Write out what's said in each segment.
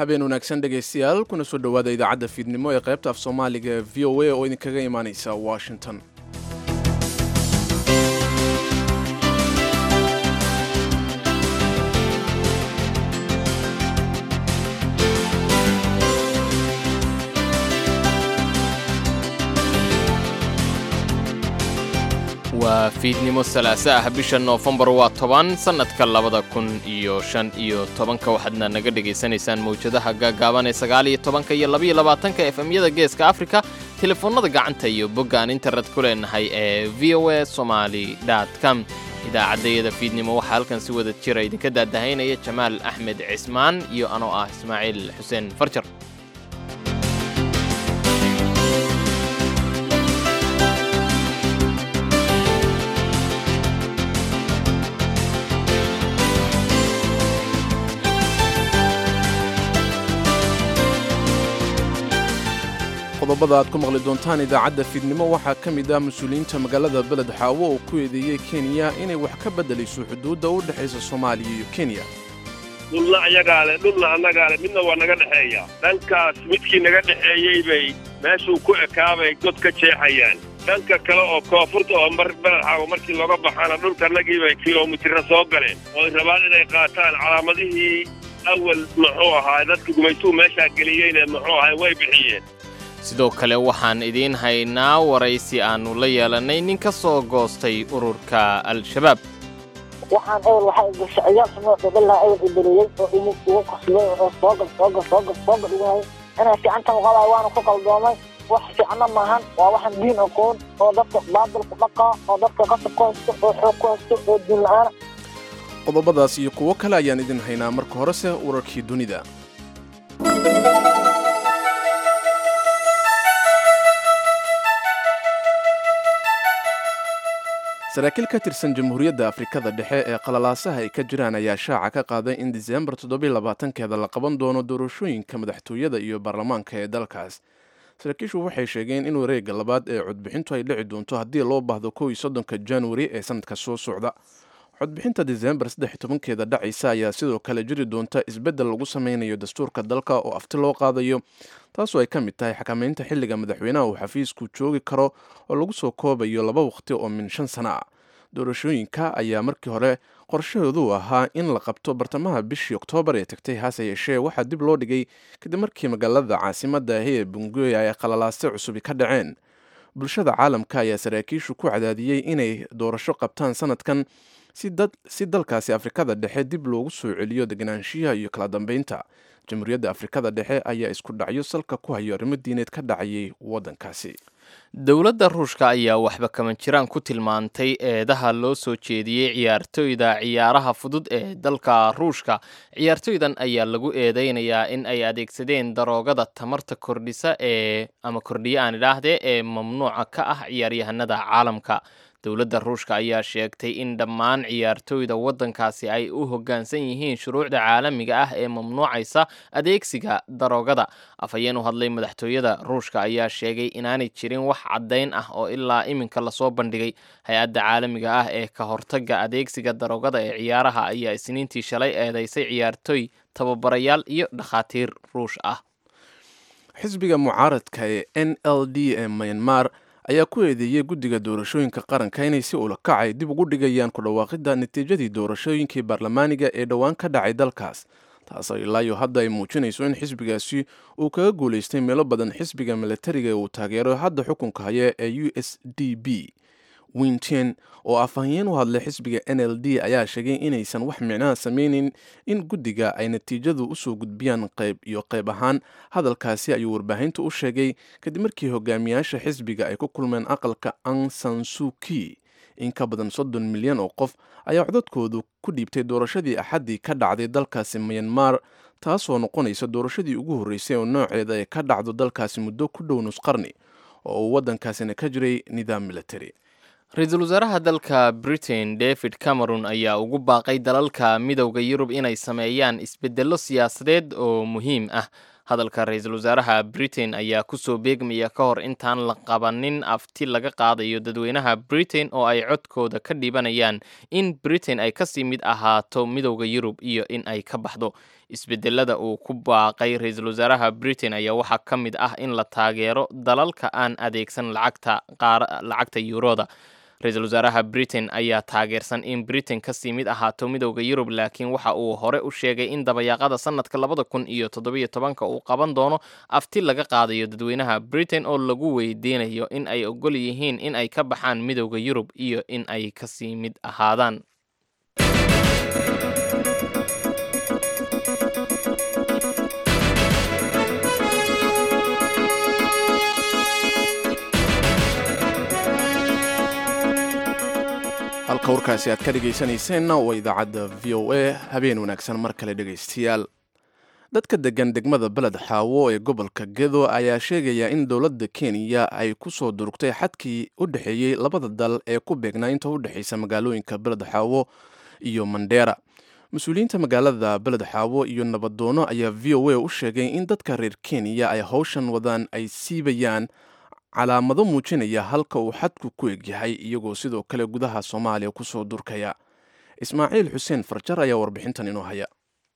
habeen wanaagsan dhegaystayaal kuna soo dhowaada idaacadda fiidnimo ee qaybta af soomaaliga ee v o a oo idinkaga imaanaysa washington waa fiidnimo salaase ah bisha noofembar waa toban sannadka labada kun iyo shan iyo tobanka waxaadna naga dhegaysanaysaan mawjadaha gaagaaban ee sagaal iyo tobanka iyo labaiyo labaatanka efemyada geeska afrika telefoonnada gacanta iyo boggaan internet ku leenahay ee v o a somaali com idaacaddayada fiidnimo waxaa halkan si wada jira idinka daadahaynaya jamaal axmed cismaan iyo anoo ah ismaaciil xuseen farjar qodobada aad ku maqli doontaan idaacadda fiidnimo waxaa ka mid ah mas-uuliyiinta magaalada beled xaawo oo ku eedeeyey kenya inay wax ka beddelayso xuduudda u dhexaysa soomaaliya iyo kenya dhulna ayagaa leh dhulna annagaa leh midna waa naga dhexeeya dhankaas midkii naga dhexeeyey bay meeshuu ku ekaabay god ka jeexayaan dhanka kale oo koonfurta oo mar beledxaawo markii looga baxaana dhulkanagii bay kilomitira soo galeen ooy rabaan inay qaataan calaamadihii awal muxuu ahaa dadka gumaytuu meeshaa geliyeyna muxuu ahay way bixiyeen sidoo kale waxaan idiin haynaa waraysi aannu la yeelannay nin ka soo goostay ururka al-shabaab waxaan ewel waxaa gashaciyaal xumoo dhabalaa ewel iberiyey oo imid igu qasbay oo soogal soogal soogal soogal igunay inay fiicantan uqabaay waana ku qaldoomay wax fiicna maahan waa waxaan diin aqoon oo dadka baadilku dhaqaa oo dadka qasab ku haysto oo xoog ku haysto oo diin la-aana qodobadaas iyo kuwo kale ayaan idin haynaa marka horese wararkii dunida saraakiil ka tirsan jamhuuriyadda afrikada dhexe ee qalalaasaha ay ka jiraan ayaa shaaca ka qaaday in diseembar toddobylabaatankeeda la qaban doono doorashooyinka madaxtooyada iyo baarlamaanka ee dalkaas saraakiishu waxay sheegeen in wareegga labaad ee codbixintu ay dhici doonto haddii loo baahdo kow iyo soddonka januari ee sanadka soo socda codbixinta diseembar saddex iyo tobankeeda dhacaysa ayaa sidoo kale jiri doonta isbeddel lagu sameynayo dastuurka dalka oo afti loo qaadayo taasoo ay ka mid tahay xakameynta xilliga madaxweynaha uu xafiisku joogi karo oo lagu soo koobayo laba waqti oo min shan sana ah doorashooyinka ayaa markii hore qorshahoodu ahaa in la qabto bartamaha bishii oktoobar ee tagtay hase yeeshee waxaa dib loo dhigay kadib markii magaalada caasimadda ahi ee bungoya ay qalalaase cusubi ka dhaceen bulshada caalamka ayaa saraakiishu ku cadaadiyey inay doorasho qabtaan sanadkan si dalkaasi afrikada dhexe dib loogu soo celiyo deganaanshiyaha iyo kala dambeynta jamhuuriyadda afrikada dhexe ayaa isku dhacyo salka ku hayo arrimo diineed ka dhacayay waddankaasi dowladda ruushka ayaa waxba kama jiraan ku tilmaantay eedaha loo soo jeediyey ciyaartooyda ciyaaraha fudud ee dalka ruushka ciyaartooydan ayaa lagu eedeynayaa in ay adeegsadeen daroogada tamarta kordhisa ee ama kordhiye aan idhaahdee ee mamnuuca ka ah ciyaaryahanada caalamka dowladda ruushka ayaa sheegtay in dhammaan ciyaartooyda waddankaasi ay u hoggaansan yihiin shuruucda caalamiga ah ee mamnuucaysa adeegsiga daroogada afhayeen u hadlay madaxtooyada ruushka ayaa sheegay inaanay jirin wax caddayn ah oo ilaa iminka lasoo bandhigay hay-adda caalamiga ah ee ka hortagga adeegsiga daroogada ee ciyaaraha ayaa isniintii shalay eedeysay ciyaartooy tababarayaal iyo dhakhaatiir ruush ah xisbiga mucaaradka ee n l d ee myanmar ayaa ku eedeeyey guddiga doorashooyinka qaranka inay si ulakacay dib ugu dhigayaan ku dhawaaqidda natiijadii doorashooyinkii baarlamaaniga ee dhowaan ka dhacay dalkaas taasoo ilaayo hadda ay muujinayso in xisbigaasi uu kaga guulaystay meelo badan xisbiga milatariga ee uu taageero hadda xukunka haya ee u s d b winten oo afhayeen u hadlay xisbiga n l d ayaa sheegay inaysan wax micnaha sameynin in guddiga ay natiijadu usoo gudbiyaan qayb iyo qayb ahaan hadalkaasi ayuu warbaahinta u sheegay kadib markii hogaamiyaasha xisbiga ay ku kulmeen aqalka ang sansuki in ka badan soddon milyan oo qof ayaa codadkoodu ku dhiibtay doorashadii axaddii ka dhacday dalkaasi myanmar taasoo noqonaysa doorashadii ugu horreysay oo nooceeda ay ka dhacdo dalkaasi muddo ku dhow nusqarni oo uu waddankaasina ka jiray nidaam military ra-iisul wasaaraha dalka britain david cameron ayaa ugu baaqay dalalka midowda yurub inay sameeyaan isbeddello siyaasadeed oo muhiim ah hadalka ra-iisul wasaaraha britain ayaa kusoo beegmaya ka hor intaan la qabanin afti laga qaadayo dadweynaha britain oo ay codkooda ka dhibanayaan in britain ay kasii mid ahaato midowda yurub iyo in ay ka baxdo isbedelada uu ku baaqay ra-iisul wasaaraha britain ayaa waxaa ka mid ah in la taageero dalalka aan adeegsan lacagta lacagta yuuroda ra-iisul wasaaraha britain ayaa taageersan in britain kasii mid ahaato midowda yurub laakiin waxa uu hore u sheegay in dabayaaqada sanadka labada kun iyo toddobiyo tobanka uu qaban doono afti laga qaadayo dadweynaha britain oo lagu weydiinayo in ay ogol yihiin in ay ka baxaan midowda yurub iyo in ay kasii mid ahaadaan halka warkaasi aad ka dhegaysanayseena waa idaacadda v o a habeen wanaagsan mar kale dhegaystayaal dadka degan degmada beled xaawo ee gobolka gedo ayaa sheegaya in dowladda kenya ay ku soo durugtay xadkii u dhexeeyey labada dal ee ku beegnaa inta u dhexaysa magaalooyinka beled xaawo iyo mandheera mas-uuliyiinta magaalada beled xaawo iyo nabadoono ayaa v o a u sheegay in dadka reer kenya ay howshan wadaan ay siibayaan calaamado muujinaya halka uu xadku ku egyahay iyagoo sidoo kale gudaha soomaaliya kusoo durkaya ismaaciil xuseen farjar ayaa warbixintan inoo haya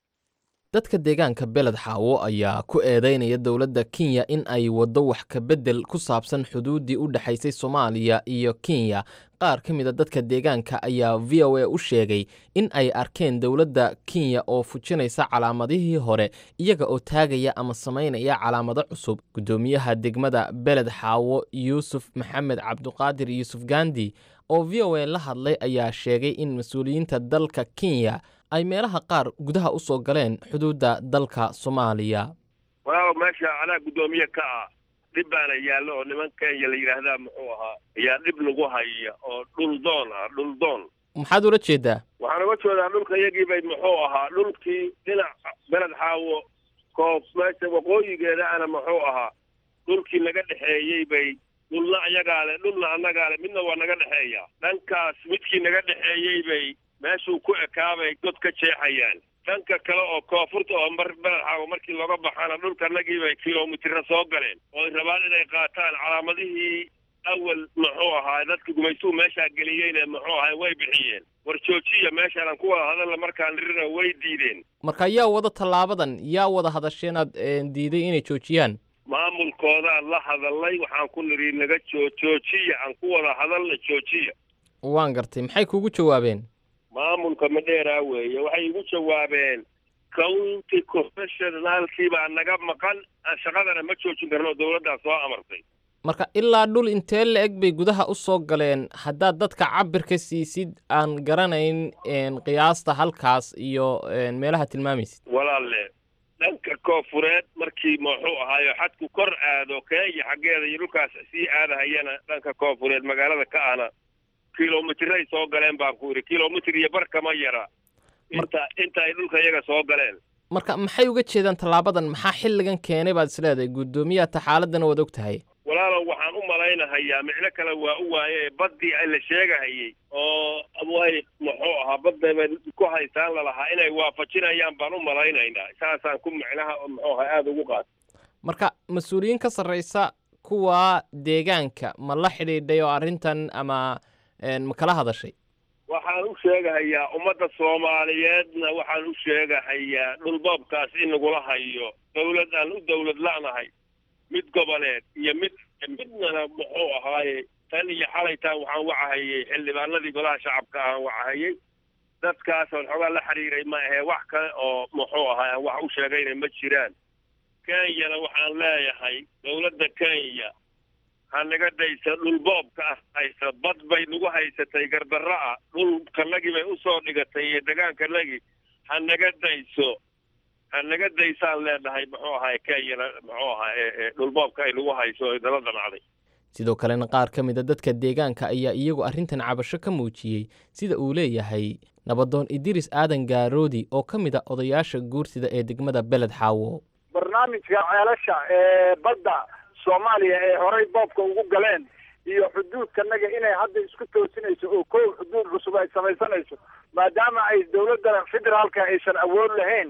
dadka deegaanka beled xaawo ayaa ku eedeynaya dowladda kenya in ay waddo wax ka beddel ku saabsan xuduuddii u dhexaysay soomaaliya iyo kenya qaar ka mida dadka deegaanka ayaa v o a u sheegay in ay arkeen dowladda kenya oo fujinaysa calaamadihii hore iyaga oo taagaya ama samaynaya calaamado cusub guddoomiyaha degmada beled xaawo yuusuf maxamed cabduqaadir yuusuf gandi oo v o a la hadlay ayaa sheegay in mas-uuliyiinta dalka kenya ay meelaha qaar gudaha u soo galeen xuduudda dalka soomaaliya walaalow meesha anaa guddoomiye ka ah dhib baana yaallo oo niman kenya la yidhaahdaa muxuu ahaa ayaa dhib lagu haya oo dhul doon ah dhul doon maxaad ula jeedaa waxaan uga jeedaa dhulka iyagii bay muxuu ahaa dhulkii dhinac beled xaawo koob meesha waqooyigeeda ana muxuu ahaa dhulkii naga dhexeeyey bay dhulna iyagaa le dhulna annagaa le midna waa naga dhexeeya dhankaas midkii naga dhexeeyey bay meeshuu ku ekaabay god ka jeexayaan dhanka kale oo koonfurta oo mar beled xaawo markii looga baxana dhulkanagii bay kilomitira soo galeen oo ay rabaan inay qaataan calaamadihii awal muxuu ahaa dadka gumaystuhu meeshaa geliyeyna muxuu ahaa way bixiyeen war joojiya meeshaan aan ku wada hadalla markaan nirina way diideen marka yaa wada tallaabadan yaa wada hadasheenaad diiday inay joojiyaan maamulkoodaan la hadalnay waxaan ku nidhi naga joo joojiya aan ku wada hadalna joojiya waan gartay maxay kugu jawaabeen maamulka madheeraa weeye waxay igu jawaabeen county professionaalkii baa naga maqan shaqadana ma joojin karno dowladdaa soo amartay marka ilaa dhul intee la eg bay gudaha u soo galeen haddaad dadka cabirka siisid aan garanayn qiyaasta halkaas iyo meelaha tilmaamaysid walaalle dhanka koonfureed markii muxuu ahaayo xadku kor aado kenya xaggeeda iyo dhulkaas sii aadahayana dhanka koonfureed magaalada ka ahna kilomitray soo galeen baan ku idhi kilomitr iyo bar kama yara inta inta ay dhulka iyaga soo galeen marka maxay uga jeedaan tallaabadan maxaa xilligan keenay baad is leedahay guddoomiyaha taxaaladana waad og tahay walaalow waxaan u malaynahayaa micno kale waa u waaye baddii la sheegahayey oo way muxuu ahaa badda bay ku haystaan lalahaa inay waafajinayaan baan u malaynaynaa saasaan ku micnaha muxuu ahaa aada ugu qaata marka mas-uuliyiin ka sarraysa kuwa deegaanka ma la xidhiidhay oo arrintan ama ma kala hadashay waxaan u sheegahayaa ummadda soomaaliyeedna waxaan u sheegahayaa dhulboobkaas in lagula hayo dawlad aan u dawlad la'nahay mid goboleed iyo mid midnana muxuu ahaaye tan iyo xalaytaan waxaan wacahayey xildhibaanadii golaha shacabka aan wacahayey dadkaasoo xoogaa la xiriiray ma ahee wax kale oo muxuu ahaay aan wax u sheegayna ma jiraan kenyana waxaan leeyahay dawladda kenya ha naga daysa dhulboobka ah haysa bad bay nagu haysatay gardarro ah dhulkanagii bay usoo dhigatay iyo degaankanagii ha naga dayso ha naga daysaan leenahay muxuu ahaay kenyana muxuu ahaa dhulboobka ay nagu hayso ay nala damacday sidoo kalena qaar ka mid a dadka deegaanka ayaa iyagu arrintan cabasho ka muujiyey sida uu leeyahay nabadoon idiris aadan gaaroodi oo ka mid a odayaasha guursida ee degmada beled xaawo barnaamijka ceelasha ee badda soomaaliya ee horey boobka ugu galeen iyo xuduudkanaga inay hadda isku toosinayso oo kow xuduud cusub ay samaysanayso maadaama ay dowladda federaalka aysan awood lahayn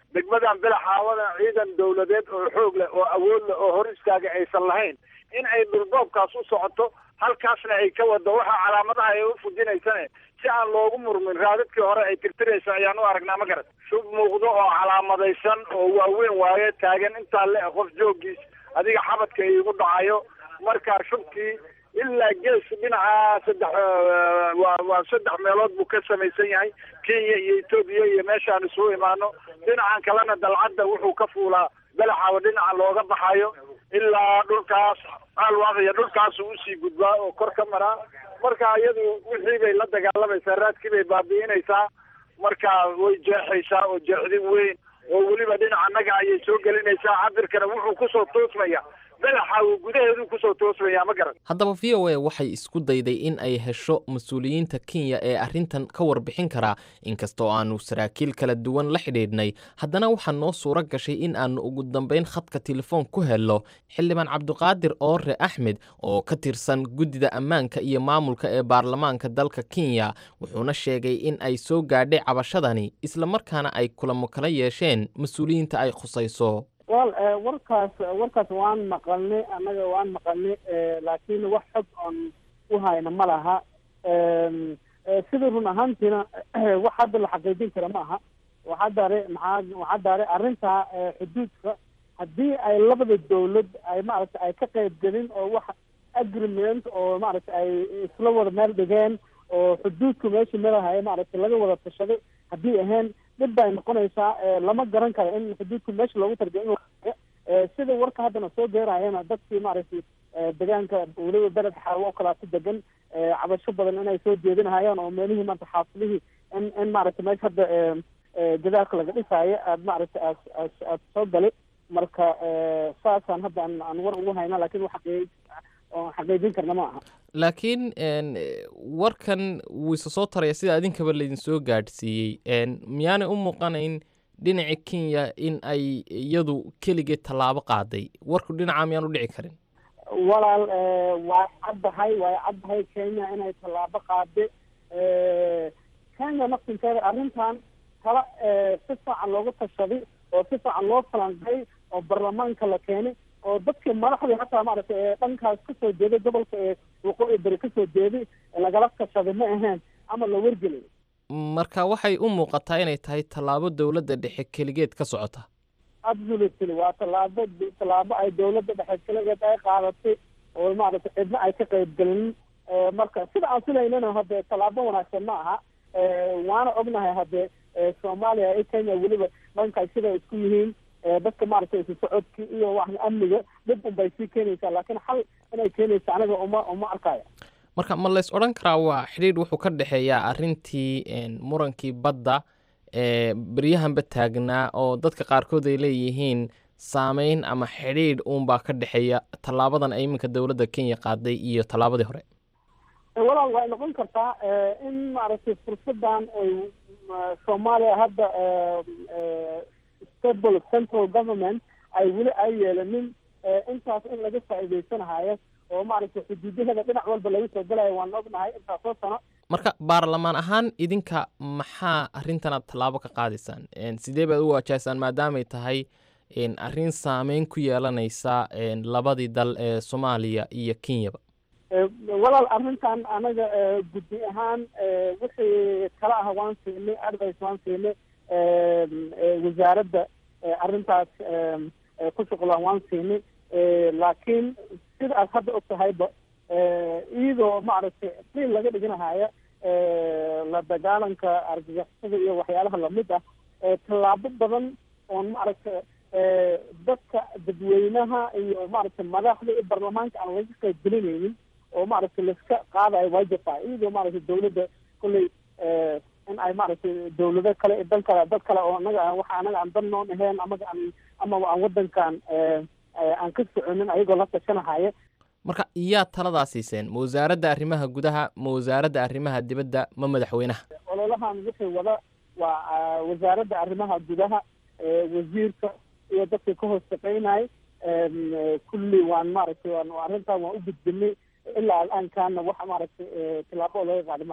degmadan belaxaawada ciidan dawladeed oo xoog leh oo awood leh oo hor istaaga aysan lahayn in ay dhulboobkaas u socoto halkaasna ay ka wado waxaa calaamadaha ay u fujinaysane si aan loogu murmin raadadkii hore ay tirtiraysa ayaan u aragnaa ma garat shub muuqdo oo calaamadaysan oo waaweyn waaye taagan intaa le qof joogiis adiga xabadka iigu dhacayo markaa shubkii ilaa gees dhinaca saddex waa waa saddex meelood buu ka samaysan yahay kenya iyo etoobiya iyo meeshaan isugu imaano dhinacan kalena dalcadda wuxuu ka fuulaa belaxaaba dhinaca looga baxayo ilaa dhulkaas alwaaqya dhulkaasu usii gudbaa oo kor ka maraa marka iyadu wixii bay la dagaalamaysaa raadkii bay baabi'inaysaa marka way jeexaysaa oo jeexdin weyn oo weliba dhinaca naga ayay soo gelinaysaa cabirkana wuxuu kusoo toosmaya belaxa uu gudaheedu kusoo toosmaya ma garan haddaba v o a waxay isku dayday in ay hesho mas-uuliyiinta kenya ee arrintan ka warbixin karaa inkastoo aanu saraakiil kala duwan la xidhiidhnay haddana waxaa noo suuro gashay in aanu ugu dambayn khadka telefoon ku helno xildhibaan cabdiqaadir oore axmed oo ka tirsan guddida ammaanka iyo maamulka ee baarlamaanka dalka kenya wuxuuna sheegay in ay soo gaadhay cabashadani islamarkaana ay kulamo kala yeesheen mas-uuliyiinta ay khusayso wal warkaas warkaas waan maqalnay annaga waan maqalnay laakiin wax xog oon u hayna ma laha sida run ahaantiina wax hadda la xaqiijin kara ma aha waxaa daare maxaa waxaa daare arrintaa xuduudka haddii ay labada dawlad ay maaragtay ay ka qayb gelin oo wax agreement oo maaragtay ay isla wada meel dhigeen oo xuduudka meesha melahay maaragtay laga wada tashaday haddii ahayn dhib bay noqonaysaa lama garan karo in xuduudka meesha loogu tarbiya in sida warka haddana soo geerayana dadkii maaragtay deegaanka weliba beled xaawo oo kalaa ku degan cabasho badan inay soo jeedinahayaan oo meelihii maanta xaafidihii in in maaragtay meesha hadda gadaalka laga dhisaayo aad maaragtay aad aad aad soo galay marka saasaan hadda aan aan war ugu hayna lakin wax xaqii oo xaqiijin karna ma aha laakiin warkan wuu isa soo taraya sida idinkaba laydin soo gaadhsiiyey miyaanay u muuqanayn dhinaca kenya in ay iyadu keligeed tallaabo qaaday warku dhinaca miyaan u dhici karin walaal waa caddahay waa caddahay kenya inay tallaabo qaade kenya naftinkeeda arrintan tala si fiican loogu tashaday oo si fiican loo falanqay oo baarlamaanka la keenay oo dadkii madaxdii hataa maaragtay ee dhankaas kasoo jeeday gobolka ee waqooyi beri kasoo jeeday lagala tashaday ma ahayn ama la wargelay marka waxay u muuqataa inay tahay tallaabo dowladda dhexe keligeed ka socota absolutely waa tallaabo tallaabo ay dowladda dhexe keligeed ay qaadatay oo maaragtay cidna ay ka qayb gelin marka sida aan filaynana hadde tallaabo wanaagsan ma aha waana ognahay hadde soomaaliya iyo kenya weliba dhankaas siday isku yihiin dadka maaragtay isu socodkii iyo wax amniga dhib un bay sii keenaysaa laakiin xal inay keenaysa aniga uma uma arkaya marka ma lays odhan karaa waa xidhiidh wuxuu ka dhexeeyaa arrintii murankii badda ee beryahanba taagnaa oo dadka qaarkood ay leeyihiin saameyn ama xidhiidh uunbaa ka dhexeeya tallaabadan ay iminka dowladda kenya qaaday iyo tallaabadii hore walaal way noqon kartaa in maaragtay fursadan ay soomaaliya hadda stable central government ay weli ay yeelanin intaas in laga faa'iidaysanahayo oo maaragtay xuduudaheeda dhinac walba laga soo galayo waan ognahay intaasoo sano marka baarlamaan ahaan idinka maxaa arrintanaad tallaabo ka qaadaysaan sidee baad u waajahaysaan maadaamay tahay arrin saameyn ku yeelanaysa labadii dal ee soomaaliya iyo kenyaba walaal arrintan anaga guddi ahaan wixii kala ah waan siinay advice waan siinay wasaaradda arrintaas ku shuqlaan waan siinay laakiin sida aad hadda og tahayba iyadoo maaragtay qiil laga dhiganahaya la dagaalanka argagixisada iyo waxyaalaha lamid ah tallaabo badan oon maaragtay dadka dadweynaha iyo maaragtay madaxda iyo baarlamaanka aan laga qayb gelinaynin oo maaragtay laiska qaadayo waa jirtaa iyadoo maaragtay dawladda kolley in ay maaragtay dawlado kale dan kale dad kale oo anaga waxa anaga aan dan noon ahayn amaga aan amaba aan wadankan aan ka soconin ayagoo la tashanahaya marka iyaa taladaa siiseen ma wasaaradda arrimaha gudaha ma wasaaradda arrimaha dibadda ma madaxweynaha ololahan wixii wada waa wasaaradda arrimaha gudaha wasiirka iyo dadka ka hoos shaqeynay kulli waan maaragtay waan arrintan waan u gudbinay ilaa al'aankaana wax maaragtay tillaabo oo laga qaadi ma laha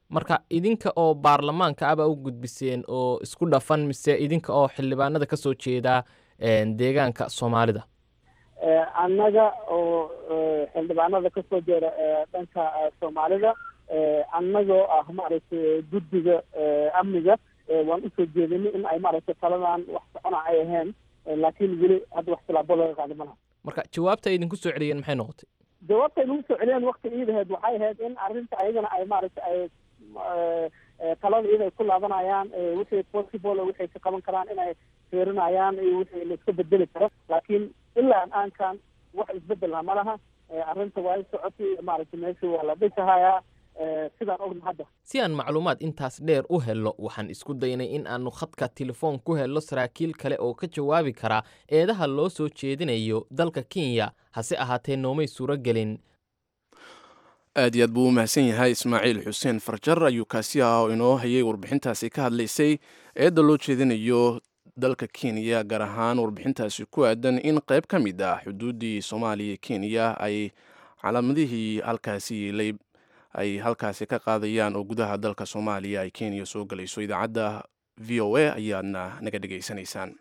marka idinka oo baarlamaanka abaa u gudbiseen oo isku dhafan mise idinka oo xildhibaanada ka soo jeeda deegaanka soomaalida annaga oo xildhibaanada ka soo jeeda dhanka soomaalida annagoo ah maaragtay guddiga amniga waan usoo jeedinay in ay maaragtay taladan wax socona ay ahayn laakiin weli hadda wax tilaabo laga qaadi malaha marka jawaabta ay idinku soo celiyeen maxay noqotay jawaabta ay nagu soo celiyeen wakti iidaheed waxay ahayd in arrinta ayagana ay maaragtay ay talada iyada ay ku laabanayaan wixii possible wixay ka qaban karaan inay fiirinayaan iyo wixii la iska bedeli karo laakiin ilaa aankan wax isbedelna ma laha arrinta waa i socotay maaragtay meeshii waa la dhisahayaa sidaan ogna hadda si aan macluumaad intaas dheer u helno waxaan isku daynay in aanu khadka telefoon ku helno saraakiil kale oo ka jawaabi kara eedaha loo soo jeedinayo dalka kenya hase ahaatee noomay suuro gelin aad iyo aad buu u mahadsan yahay ismaaciil xuseen farjar ayuu kaasi ah oo inoo hayay warbixintaasi ka hadlaysay eedda loo jeedinayo dalka kenya gaar ahaan warbixintaasi ku aadan in qayb ka mid ah xuduuddii soomaaliya kenya ay calaamadihii halkaasi yeelay ay halkaasi ka qaadayaan oo gudaha dalka soomaaliya ay kenya soo galayso idaacadda v o a ayaadna naga dhegaysanaysaan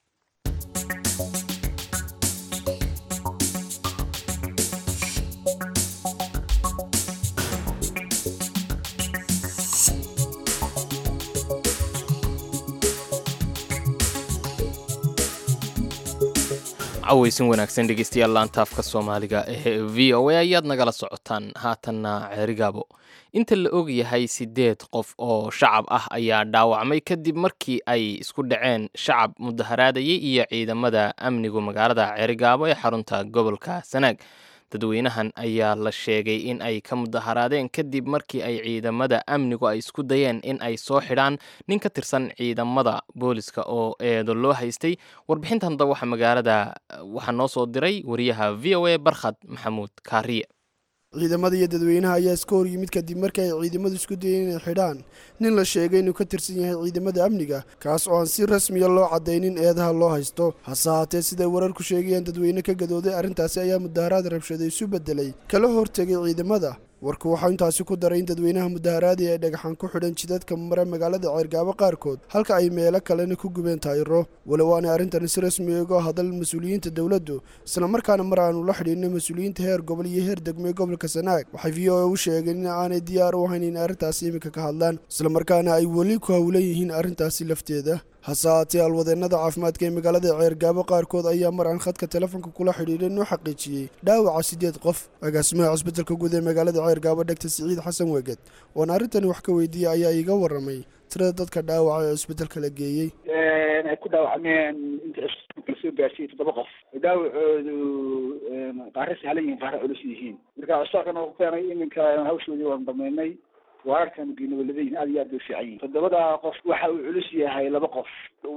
cawaysin wanaagsan dhegeystayaal laantaafka soomaaliga ee v o a ayaad nagala socotaan haatanna ceerigaabo inta la og yahay siddeed qof oo shacab ah ayaa dhaawacmay kadib markii ay isku dhaceen shacab mudaharaadayay iyo ciidamada amnigu magaalada ceerigaabo ee xarunta gobolka sanaag dadweynahan ayaa la sheegay in ay ka mudaharaadeen kadib markii ay ciidamada amnigu ay isku dayeen in ay soo xidhaan nin ka tirsan ciidamada booliska oo eedo loo haystay warbixintan hadda waxa magaalada waxaa noo soo diray wariyaha v o a barkhad maxamuud kaariye ciidamada iyo dadweynaha ayaa iska hor yimid kadib markii ay ciidamadu isku dayeen inay xidhaan nin la sheegay inuu ka tirsan yahay ciidamada amniga kaas oo aan si rasmiya loo caddaynin eedaha loo haysto hase haatee siday wararku sheegayaan dadweyne ka gadooday arrintaasi ayaa mudaharaad rabshaday isu beddelay kala hortegay ciidamada warku waxau intaasi ku daray in dadweynaha mudaharaadii ay dhagaxan ku xidhan jidadka mara magaalada ceergaabo qaarkood halka ay meelo kalena ku gubeen taayiro walow aanay arrintani si rasmi uga hadal mas-uuliyiinta dowladdu islamarkaana mar aanu la xidhiinay mas-uuliyiinta heer gobol iyo heer degmee gobolka sanaag waxay v o a u sheegeen in aanay diyaar u ahayn in arrintaasi iminka ka hadlaan islamarkaana ay weli ku howlan yihiin arrintaasi lafteeda hase haatee alwadeennada caafimaadka ee magaalada ceergaabo qaarkood ayaa mar aan khadka telefoonka kula xidhiidhay noo xaqiijiyey dhaawaca siddeed qof agaasimaha cusbitalka guud ee magaalada ceergaabo dhegta siciid xasan weged oon arrintani wax ka weydiiyey ayaa iiga warramay tirada dadka dhaawaca ee cusbitalka la geeyey ay ku dhaawacmeen inta cusbitalka soo gaarsiiyey toddoba qof dhaawacoodu qaare sahlan yihiin qaare culus yihiin marka cusbitaalkan oo ku keenay iminka hawshoodii waan damaynay waararkan geynawaladayihin aad iyo aad bay fiican yihin toddobada qof waxa uu culus yahay laba qof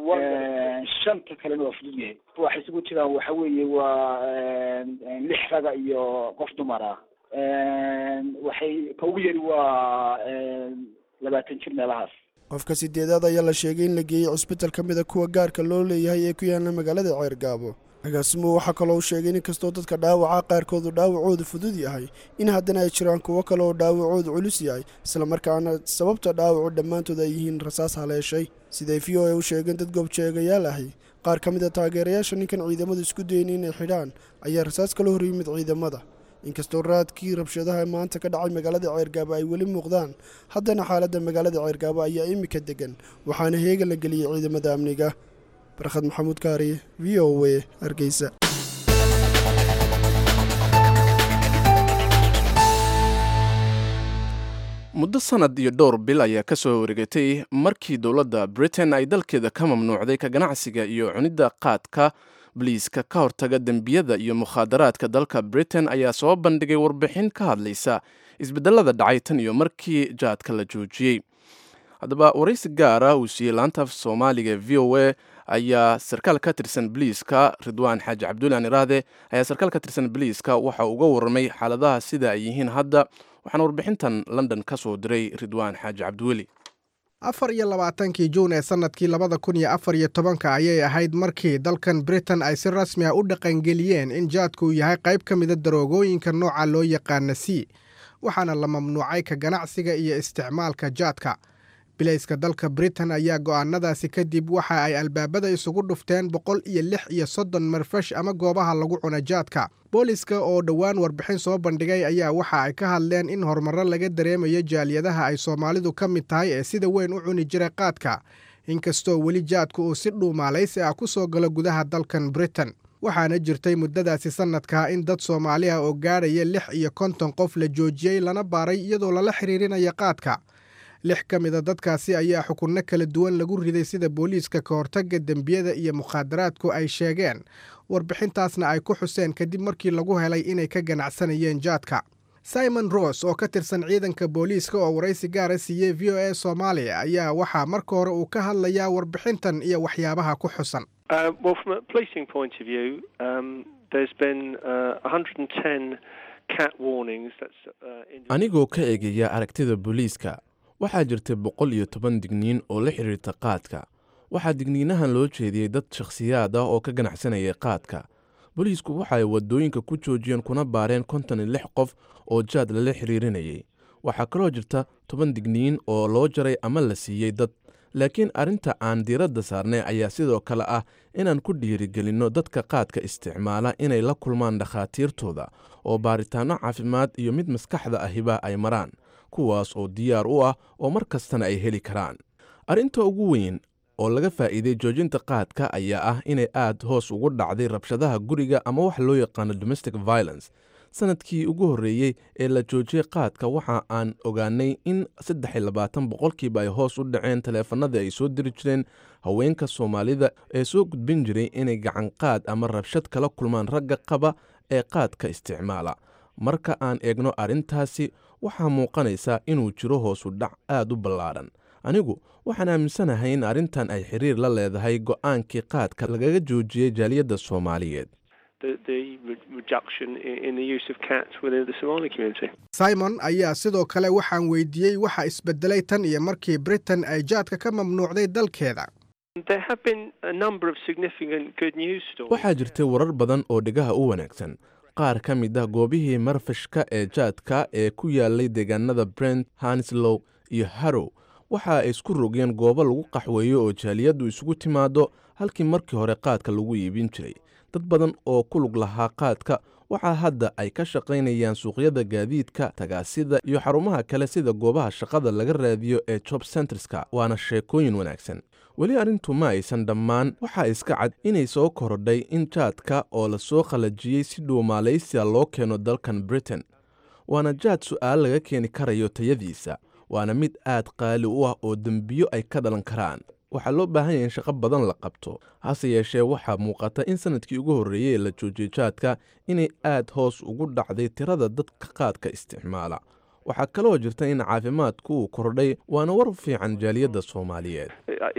shanta kalena waa fudud yahay waxay isugu jiraan waxa weeye waa lix raga iyo qof dumar ah waxay ka ugu yari waa labaatan jir meelahaas qofka sideedaad ayaa la sheegay in la geeyey cusbital ka mid a kuwa gaarka loo leeyahay ee ku yaala magaalada ceergaabo agaasimuhu waxaa kaloo sheegay in kastoo dadka dhaawaca qaarkoodu dhaawacoodu fudud yahay in haddana ay jiraan kuwo kale oo dhaawacoodu culus yahay islamarkaana sababta dhaawacu dhammaantood ay yihiin rasaas haleeshay siday v o a u sheegeen dad goobjeegayaal ahi qaar ka mid a taageerayaasha ninkan ciidamadu isku dayen inay xidhaan ayaa rasaas kala hor yimid ciidamada inkastoo raadkii rabshadaha maanta ka dhacay magaalada ceergaabo ay weli muuqdaan haddana xaaladda magaalada ceergaabo ayaa imika degan waxaana heega la geliyey ciidamada amniga barkhad maxamuud kaariye v o a hargeysa muddo sanad iyo dhowr bil ayaa ka soo wareegatay markii dowladda britain ay dalkeeda ka mamnuucday ka ganacsiga iyo cunidda qaadka boliiska ka hortaga dembiyada iyo mukhaadaraadka dalka britain ayaa soo bandhigay warbixin ka hadlaysa isbedelada dhacay tan iyo markii jaadka la joojiyey haddaba waraysi gaara uu siiyey laantaaf soomaaliga v o a ayaa sarkaal ka tirsan boliiska ridwaan xaaji cabdulaan iraade ayaa sarkaal ka tirsan boliiska waxa uga warramay xaaladaha sida ay yihiin hadda waxaana warbixintan london ka soo diray ridwaan xaaji cabdiweli afar iyo labaatankii juun ee sannadkii labada kun iyo afar iyo tobanka ayay ahayd markii dalkan britain ay si rasmi a u dhaqangeliyeen in jaadku yahay qayb ka mida daroogooyinka nooca loo yaqaana c waxaana la mamnuucay ka ganacsiga iyo isticmaalka jaadka bilayska dalka britain ayaa go'aanadaasi kadib waxa ay albaabada isugu dhufteen boqol iyo lix iyo soddon marfash ama goobaha lagu cuna jaadka booliska oo dhowaan warbixin soo bandhigay ayaa waxa ay ka hadleen in horumarro laga dareemayo jaaliyadaha ay soomaalidu ka mid tahay ee sida weyn u cuni jiray qaadka inkastoo weli jaadku uu si dhuumaalaysi ah ku soo galo gudaha dalkan britain waxaana jirtay muddadaasi sannadkaa in dad soomaali ah oo gaadhaya lix iyo konton qof la joojiyey lana baaray iyadoo lala xiriirinaya qaadka lix ka mida dadkaasi ayaa xukunno kala duwan lagu riday sida booliiska ka hortagga dembiyada iyo mukhaadaraadku ay sheegeen warbixintaasna ay ku xuseen kadib markii lagu helay inay ka ganacsanayeen jaadka simon rose oo ka tirsan ciidanka booliiska oo waraysi gaara siiyey v o a soomaaliya ayaa waxaa marka hore uu ka hadlayaa warbixintan iyo waxyaabaha ku xusan anigoo ka eegaya aragtida booliiska waxaa jirtay boqol iyo toban digniin oo la xidhiirta qaadka waxaa digniinahan loo jeediyey dad shakhsiyaad ah oo ka ganacsanayay qaadka booliisku waxa ay waddooyinka ku joojiyeen kuna baareen konton iyo lix qof oo jaad lala xiriirinayay waxaa kaloo jirta toban digniin oo loo jaray ama la siiyey dad laakiin arrinta aan diiradda saarnay ayaa sidoo kale ah inaan ku dhiirigelinno dadka qaadka isticmaala inay la kulmaan dhakhaatiirtooda oo baaritaanno caafimaad iyo mid maskaxda ahiba ay maraan kuwaas oo diyaar u ah oo mar kastana ay heli karaan arrinta ugu weyn oo laga faa'iiday joojinta qaadka ayaa ah inay aad hoos ugu dhacday rabshadaha guriga ama wax loo yaqaano domestic violence sanadkii ugu horreeyey ee la joojiyey qaadka waxa aan ogaanay in saddex iyo labaatan boqolkiiba ay hoos u dhaceen taleefanadii ay soo diri jireen haweenka soomaalida ee soo gudbin jiray inay gacanqaad ama rabshad kala kulmaan ragga qaba ee qaadka isticmaala marka aan eegno arrintaasi waxaa muuqanaysa inuu jiro hoosu dhac aad u ballaadhan anigu waxaan aaminsanahay in arrintan ay xiriir la leedahay go'aankii qaadka lagaga joojiyey jaaliyadda soomaaliyeed simon ayaa sidoo kale waxaan weydiiyey waxa isbedelay tan iyo markii britain ay jaadka ka mamnuucday dalkeeda waxaa jirtay warar badan oo dhegaha u wanaagsan qaar ka mid ah goobihii marfashka ee jaadka ee ku yaalay deegaanada brent hanslow iyo harrow waxa ay isku rogeen goobo lagu qaxweeyo oo jaaliyaddu isugu timaado halkii markii hore qaadka lagu iibin jiray dad badan oo ku lug lahaa qaadka waxaa hadda ay ka shaqaynayaan suuqyada gaadiidka tagaasida iyo xarumaha kale sida goobaha shaqada laga raadiyo ee job centreska waana sheekooyin wanaagsan weli arrintu ma aysan dhammaan waxaa iska cad inay soo korodhay in jaadka oo la soo qalajiyey si dhuumaalaysiya loo keeno dalkan britain waana jaad su'aal laga keeni karayo tayadiisa waana mid aad qaali u ah oo dembiyo ay ka dhalan karaan waxaa loo baahan yahay in shaqo badan la qabto hase yeeshee waxaa muuqata in sanadkii ugu horreeyey ee la joojiyey jaadka inay aad hoos ugu dhacday tirada dadka qaadka isticmaala waxaa kaloo jirta in caafimaadku uu kordhay waana war fiican jaaliyadda soomaaliyeed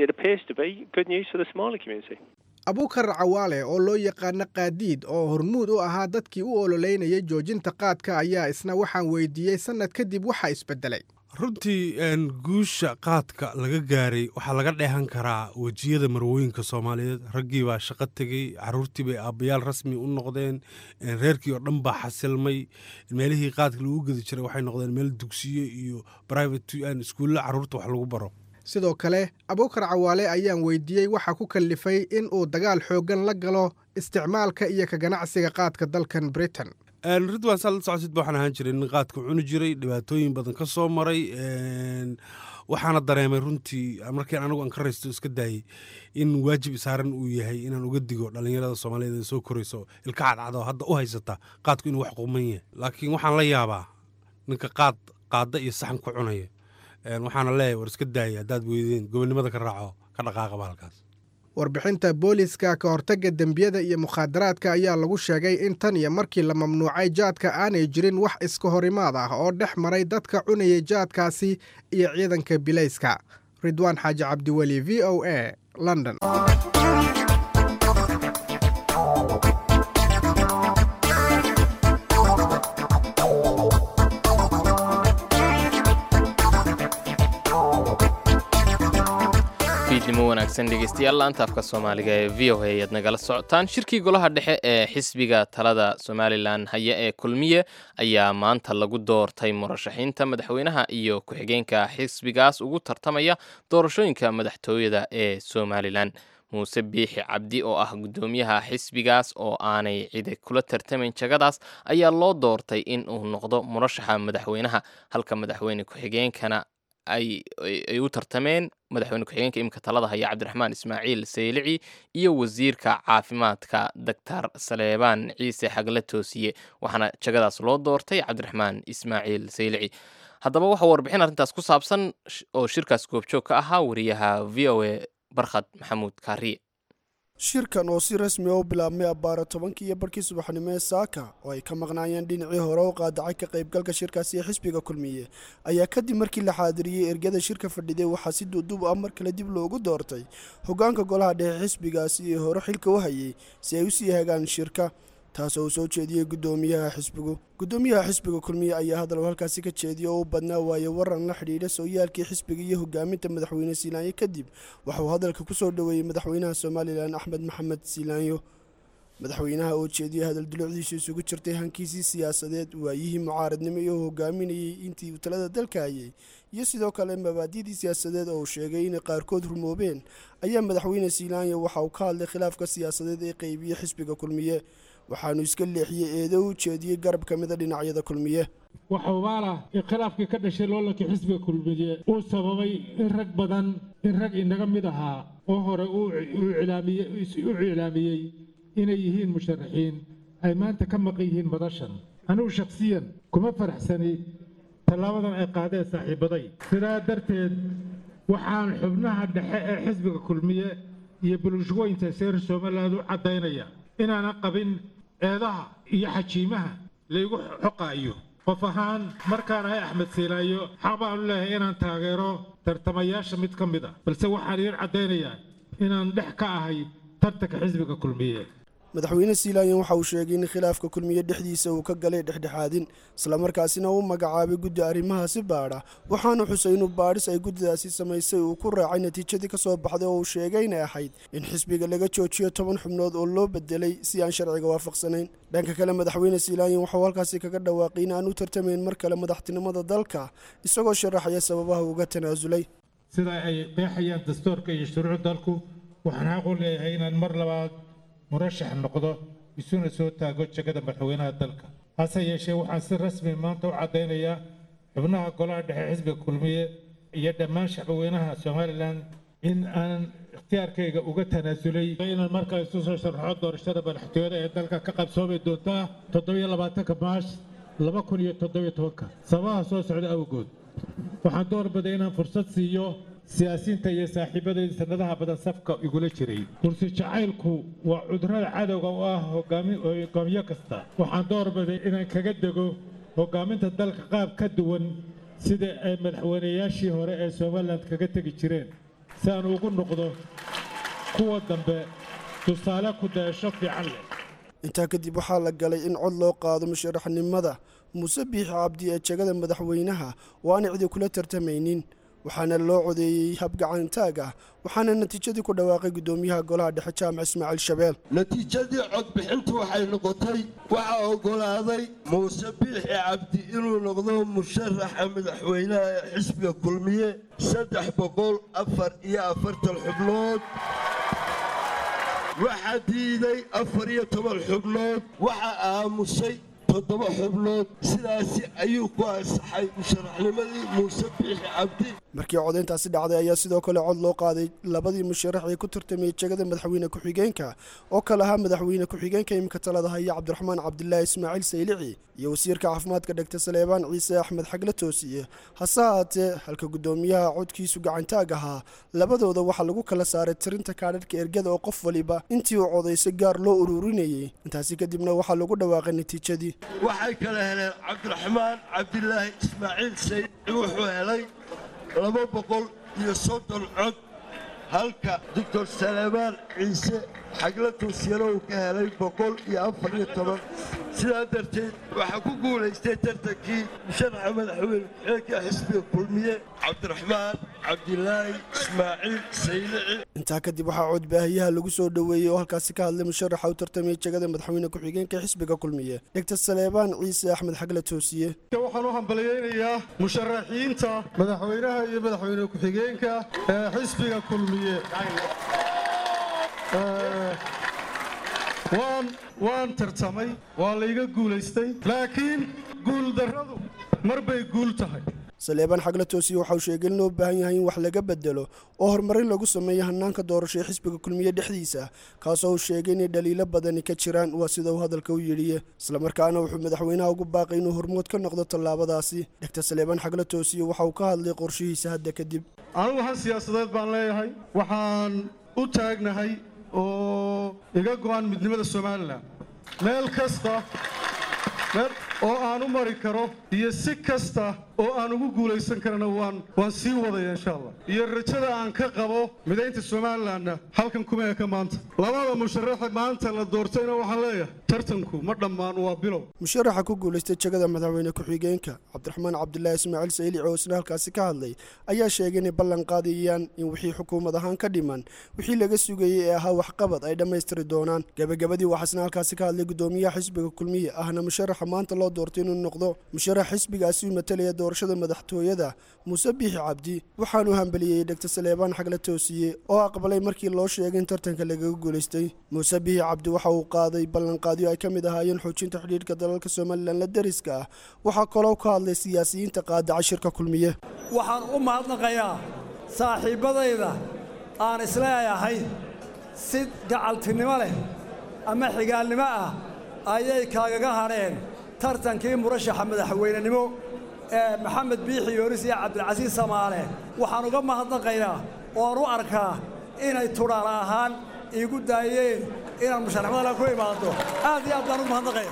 abuukar cawaale oo loo yaqaano qaadiid oo hormuud u ahaa dadkii u ololeynayay joojinta qaadka ayaa isna waxaan weydiiyey sannad kadib waxa isbedelay runtii guusha qaadka laga gaaray waxaa laga dheehan karaa wejiyada marwooyinka soomaaliyeed raggii baa shaqo tegey caruurtii bay aabbayaal rasmi u noqdeen reerkii oo dhan baa xasilmay meelihii qaadka lagu gedi jiray waxay noqdeen meel dugsiyo iyo brivate iskuulla caruurta wax lagu baro sidoo kale abuukar cawaale ayaan weydiiyey waxa ku kallifay in uu dagaal xooggan la galo isticmaalka iyo ka ganacsiga qaadka dalkan britain ridwan saa la socotid ba waxaan ahaan jiray nin qaadka cuni jiray dhibaatooyin badan ka soo maray waxaana dareemay runtii markii anigu aan ka raysto iska daayey in waajib saaran uu yahay inaan uga digo dhallinyarada soomaaliyeed ee soo korayso ilka cadcado hadda u haysata qaadku inuu wax quman yahay laakiin waxaan la yaabaa ninka qaad qaadda iyo saxan ku cunaya waxaana leeyahay war iska daaya haddaad weydeen gobonnimada ka raaco ka dhaqaaqaba halkaas warbixinta booliiska ka hortagga dembiyada iyo mukhaadaraadka ayaa lagu sheegay in tan iyo markii la mamnuucay jaadka aanay jirin wax iska horimaad ah oo dhex maray dadka cunayay jaadkaasi iyo ciidanka bilayska ridwaan xaaji cabdiweli v o a london fiidnimo wanaagsan dhegeystayaal laanta afka soomaaliga ee v o a ayaad nagala socotaan shirkii golaha dhexe ee xisbiga talada somalilan haya ee kulmiye ayaa maanta lagu doortay murashaxiinta madaxweynaha iyo ku-xigeenka xisbigaas ugu tartamaya doorashooyinka madaxtooyada ee somalilan muuse biixi cabdi oo ah guddoomiyaha xisbigaas oo aanay cidi kula tartamayn jagadaas ayaa loo doortay in uu noqdo murashaxa madaxweynaha halka madaxweyne ku-xigeenkana ay u tartameen madaxweyne ku-xigeenka imika talada haya cabdiraxmaan ismaaciil saylici iyo wasiirka caafimaadka doctor saleebaan ciise xagle toosiye waxaana jagadaas loo doortay cabdiraxmaan ismaaciil saylici haddaba waxaa warbixin arrintaas ku saabsan oo shirkaas goobjoog ka ahaa wariyaha v o a barkhad maxamuud kaariye shirkan oo si rasmi u bilaabmay abbaara tobankii iyo barkii subaxnimo ee saaka oo ay ka maqnaayeen dhinacii hore u qaadacay ka qaybgalka shirkaasi ee xisbiga kulmiye ayaa kadib markii la xaadiriyey ergada shirka fadhiday waxaa si duuduub ah mar kale dib loogu doortay hogaanka golaha dhexe xisbigaasi ee hore xilka u hayay si ay usii hagaan shirka taasoo uu soo jeediyey guddoomiyaha xisbigu guddoomiyaha xisbiga kulmiye ayaa hadal halkaasi ka jeediya oo u badnaa waaye waran la xidhiidha sooyaalkii xisbiga iyo hogaaminta madaxweyne siilaanyo kadib waxauu hadalka ku soo dhoweeyey madaxweynaha somalilan axmed maxamed siilaanyo madaxweynaha oo jeediyey hadal dulucdiisu isugu jirtay hankiisii siyaasadeed waayihii mucaaradnimo iyo hogaaminayey intii uu talada dalka hayay iyo sidoo kale mabaadidii siyaasadeed oo uu sheegay inay qaarkood rumoobeen ayaa madaxweyne siilaanyo waxa uu ka hadlay khilaafka siyaasadeed ee qeybiyey xisbiga kulmiye waxaanu iska leexiyey eedo u jeediyey garab ka mida dhinacyada kulmiye waxa ubaalah in khilaafkii ka dhashay loolankii xisbiga kulmiye uu sababay in rag badan in rag inaga mid ahaa oo hore u iclaamiyey inay yihiin musharaxiin ay maanta ka maqan yihiin madashan anugu shakhsiyan kuma faraxsani tallaabadan ay qaadeen saaxiibaday sidaa darteed waxaan xubnaha dhexe ee xisbiga kulmiye iyo bulshooyinta seer somaliland u caddaynaya inaanan qabin eedaha iyo xajiimaha laygu xoqaayo qof ahaan markaan ahay axmed siilaayo xaq baanu leeyahay inaan taageero tartamayaasha mid ka mid ah balse waxaan idiin caddaynayaa inaan dhex ka ahay tartanka xisbiga kulmiye madaxweyne siilaanyan waxa uu sheegay in khilaafka kulmiye dhexdiisa uu ka galay dhexdhexaadin islamarkaasina uu magacaabay guddi arrimahaasi baadha waxaanu xusay inuu baadhis ay guddidaasi samaysay uu ku raacay natiijadii ka soo baxday oo uu sheegay inay ahayd in xisbiga laga joojiyo toban xubnood oo loo bedelay si aan sharciga waafaqsanayn dhanka kale madaxweyne siilaanyan waxauu halkaasi kaga dhawaaqay in aan u tartamayn mar kale madaxtinimada dalka isagoo sharaxaya sababaha uga tanaasulay sida ay qeexayaan dastuurka iyo shuruuc dalku waxaan xaq u leeyahay inaan mar labaad murashax noqdo isuna soo taago jegada madaxweynaha dalka hase yeeshee waxaan si rasmi maanta u caddaynayaa xubnaha golaha dhexe xisbiga kulmiye iyo dhammaan shacbweynaha somalilan in aan ikhtiyaarkayga uga tanaasulay inaan markaa isu soo sharaxo doorashada madaxtooyada ee dalka ka qabsoomi doontaa toddobiyo labaatanka maash laba kun iyo toddobiyo tobanka sababaha soo socda awgood waxaan doorbiday inaan fursad siiyo siyaasiyiinta iyo saaxiibadayda sanadaha badan safka igula jiray kursi jacaylku waa cudurada cadowga u ah hogaamiyo kasta waxaan doorbiday inaan kaga dego hogaaminta dalka qaab ka duwan sida ay madaxweynayaashii hore ee somalilan kaga tegi jireen si aan ugu noqdo kuwa dambe tusaale ku dayasho fiican leh intaa kadib waxaa la galay in cod loo qaado musharaxnimada muuse biixi cabdi ee jegada madaxweynaha oo aan cidi kula tartamaynin waxaana loo codeeyey habgacantaag ah waxaana natiijadii ku dhawaaqay guddoomiyaha golaha dhexe jaamac ismaaciil shabeel natiijadii codbixintu waxay noqotay waxaa oggolaaday muuse biixi cabdi inuu noqdo musharaxa madaxweynaha ee xisbiga kulmiye saddex boqol afar iyo afartan xubnood waxaa diiday afar iyo toban xubnood waxaa aamusay toddoba xubnood sidaasi ayuu ku ansaxay musharaxnimadii muuse biixi cabdi markii codayntaasi dhacday ayaa sidoo kale cod loo qaaday labadii musharax ee ku tartamayay jegada madaxweyne ku-xigeenka oo kale ahaa madaxweyne ku-xigeenka imika talada haya cabdiraxmaan cabdilaahi ismaaciil saylici iyo wasiirka caafimaadka dhegta saleebaan ciise axmed xagle toosiye hase haatee halka guddoomiyaha codkiisu gacantaag ahaa labadooda waxaa lagu kala saaray tirinta kaadhadhka ergada oo qof waliba intii uu codaysay gaar loo ururinayay intaasi kadibna waxaa lagu dhawaaqay natiijadii waxay kala heleen cabdiraxmaan cabdilaahi ismaaciil saylici wuxuu helay laba boqol iyo soddon cod halka doctor saleebaan ciise xagla toosiyana uu ka helay boqol iyo afar iyo toban sidaa darteed waxaa ku guulaystay tartankii musharaxa madaxweyne ku-xigeenka xisbiga kulmiye cabdiraxmaan cabdilaahi ismaaciil saylici intaa kadib waxaa codbaahiyaha lagu soo dhoweeyey oo halkaasi ka hadlay musharaxa u tartamaya jegada madaxweyne ku-xigeenka xisbiga kulmiye dhegtar saleebaan ciise axmed xagle toosiye waxaan u hambalyaynayaa musharaxiinta madaxweynaha iyo madaxweyne ku-xigeenka ee xisbiga kulmiye waan waan tartamay waa layga guulaystay laakiin guuldarradu mar bay guul tahay saleebaan xagle toosiye waxa uu sheegay in loo baahan yahay in wax laga bedelo oo horumarin lagu sameeyo hanaanka doorasho ee xisbiga kulmiye dhexdiisa kaasoo uu sheegay inay dhaliilo badani ka jiraan waa sida uu hadalka u yidhi islamarkaana wuxuu madaxweynaha ugu baaqay inuu hormood ka noqdo tallaabadaasi dhegtar saleebaan xagle toosiye waxa uu ka hadlay qorshihiisa hadda kadib anigu han siyaasadeed baan leeyahay waxaan u taagnahay oo iga go'an midnimada somalilan meel kasta meel oo aan u mari karo iyo si kasta oo aan ugu guulaysan karana waan waan sii wadaya insha allah iyo rajada aan ka qabo midaynta somalilanna halkan kuma eka maanta labada musharaxa maanta la doortayna waxaan leeyahay tartanku ma dhammaan waa bilow musharaxa ku guulaystay jegada madaxweyne ku-xigeenka cabdiraxmaan cabdilaahi ismaaciil saylici oo isna halkaasi ka hadlay ayaa sheegay inay ballan qaadayaan in wixii xukuumad ahaan ka dhiman wixii laga sugayey ee ahaa waxqabad ay dhammaystiri doonaan gebagabadii waxaa isna halkaasi ka hadlay gudoomiyaha xisbiga kulmiye ahna musharaxa maanta loo doortay inuu noqdo musharax xisbigaasi u matalaya doorashada madaxtooyada muuse biixi cabdi waxaanu hambeliyey dhegtar saleebaan xagle toosiye oo aqbalay markii loo sheegay in tartanka lagaga guulaystay muuse biixi cabdi waxa uu qaaday ballanqaadyo ay ka mid ahaayeen xoojinta xidhiidhka dalalka somalilan la deriska ah waxaa kaloo ka hadlay siyaasiyiinta qaadaca shirka kulmiye waxaan u mahadnaqayaa saaxiibbadayda aan isleeyahay si gacaltinimo leh ama xigaalnimo ah ayay kaagaga hadheen tartankii murashaxa madaxweynenimo ee maxamed biixi yoonis iyo cabdilcasiis samaale waxaan uga mahadnaqayaa oan u arkaa inay tudhaala ahaan iigu daayeen inaan musharaxmadala ku imaado aad iyo aad baan ugu mahadnaqaya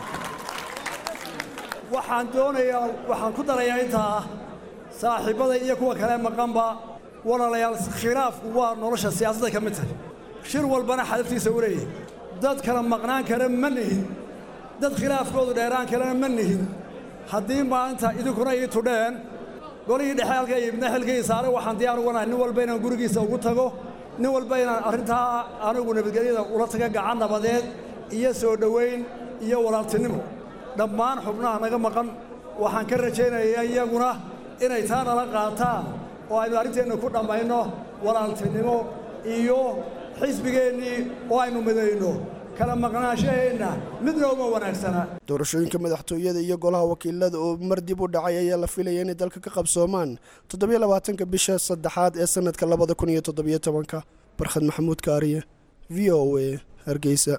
waxaan doonayaa waxaan ku darayaa intaa saaxiibbada iyo kuwa kale maqanba walaalayaal khilaafku waa nolosha siyaasadda ka mid tahay shir walbana xadaftiisa u leeyahay dad kala maqnaan kara ma nihin dad khilaafkoodu dheeraan kalena ma nihin haddii maanta idinkuna ii tudheen golihii dhexe halka ibna xilkii saare waxaan diyaar uga nahay nin walba inaan gurigiisa ugu tago nin walba inaan arrintaa anigu nabadgelyada ula taga gacan nabadeed iyo soo dhowayn iyo walaaltinimo dhammaan xubnaha naga maqan waxaan ka rajaynayaa iyaguna inay taa nala qaataan oo aynu arrinteenna ku dhammayno walaaltinimo iyo xisbigeennii oo aynu midayno kala maqnaanshaheenna midna uma wanaagsana doorashooyinka madaxtooyada iyo golaha wakiilada oo mar dib u dhacay ayaa la filaya inay dalka ka qabsoomaan toddobiyo labaatanka bisha saddexaad ee sanadka labada kun iyo toddobiyo tobanka barkhad maxamuud kaariye v o a hargeysa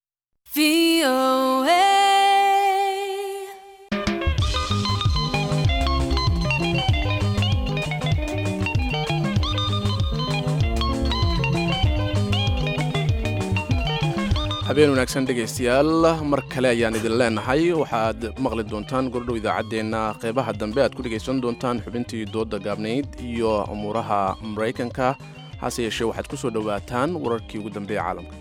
habeen wanaagsan dhegaystayaal mar kale ayaan idin leenahay waxaad maqli doontaan gordhow idaacaddeenna qeybaha dambe aad ku dhegaysan doontaan xubintii dooda gaabnayd iyo umuuraha maraykanka hase yeeshee waxaad ku soo dhowaataan wararkii ugu dambeeya caalamka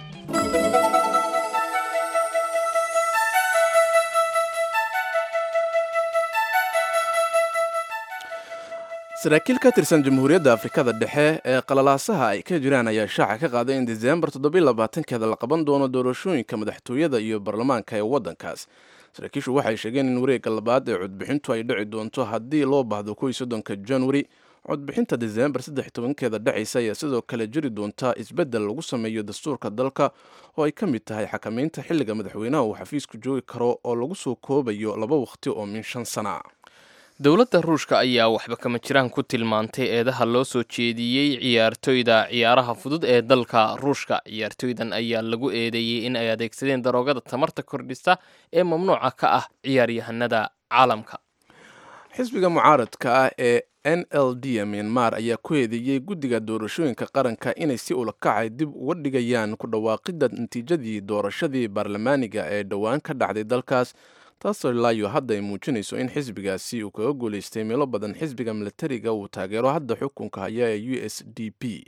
saraakiil ka tirsan jamhuuriyadda afrikada dhexe ee qalalaasaha ay ka jiraan ayaa shaaca ka qaaday in diseembar toddobylabaatankeeda la qaban doono doorashooyinka madaxtooyada iyo baarlamaanka ee waddankaas saraakiishu waxay sheegeen in wareegga labaad ee codbixintu ay dhici doonto haddii loo baahdo kow iyo soddonka januari codbixinta diseembar saddex tobankeeda dhacaysa ayaa sidoo kale jiri doonta isbeddel lagu sameeyo dastuurka dalka oo ay ka mid tahay xakamaynta xilliga madaxweynaha uu xafiisku joogi karo oo lagu soo koobayo laba waqti oo min shan sana dowladda ruushka ayaa waxba kama jiraan ku tilmaantay eedaha loo soo jeediyey ciyaartoyda ciyaaraha fudud ee dalka ruushka ciyaartoydan ayaa lagu eedeeyey in ay adeegsadeen daroogada tamarta kordhisa ee mamnuuca ka ah ciyaaryahanada caalamka xisbiga mucaaradka ah ee n l d myanmar ayaa ku eedeeyey guddiga doorashooyinka qaranka inay si ulakacay dib uga dhigayaan ku dhawaaqidda natiijadii doorashadii baarlamaaniga ee dhowaan ka dhacday dalkaas taasoo ilaayo hadda ay muujinayso in xisbigaasi uu kaga guulaystay meelo badan xisbiga milatariga uu taageero hadda xukunka haya ee u s d p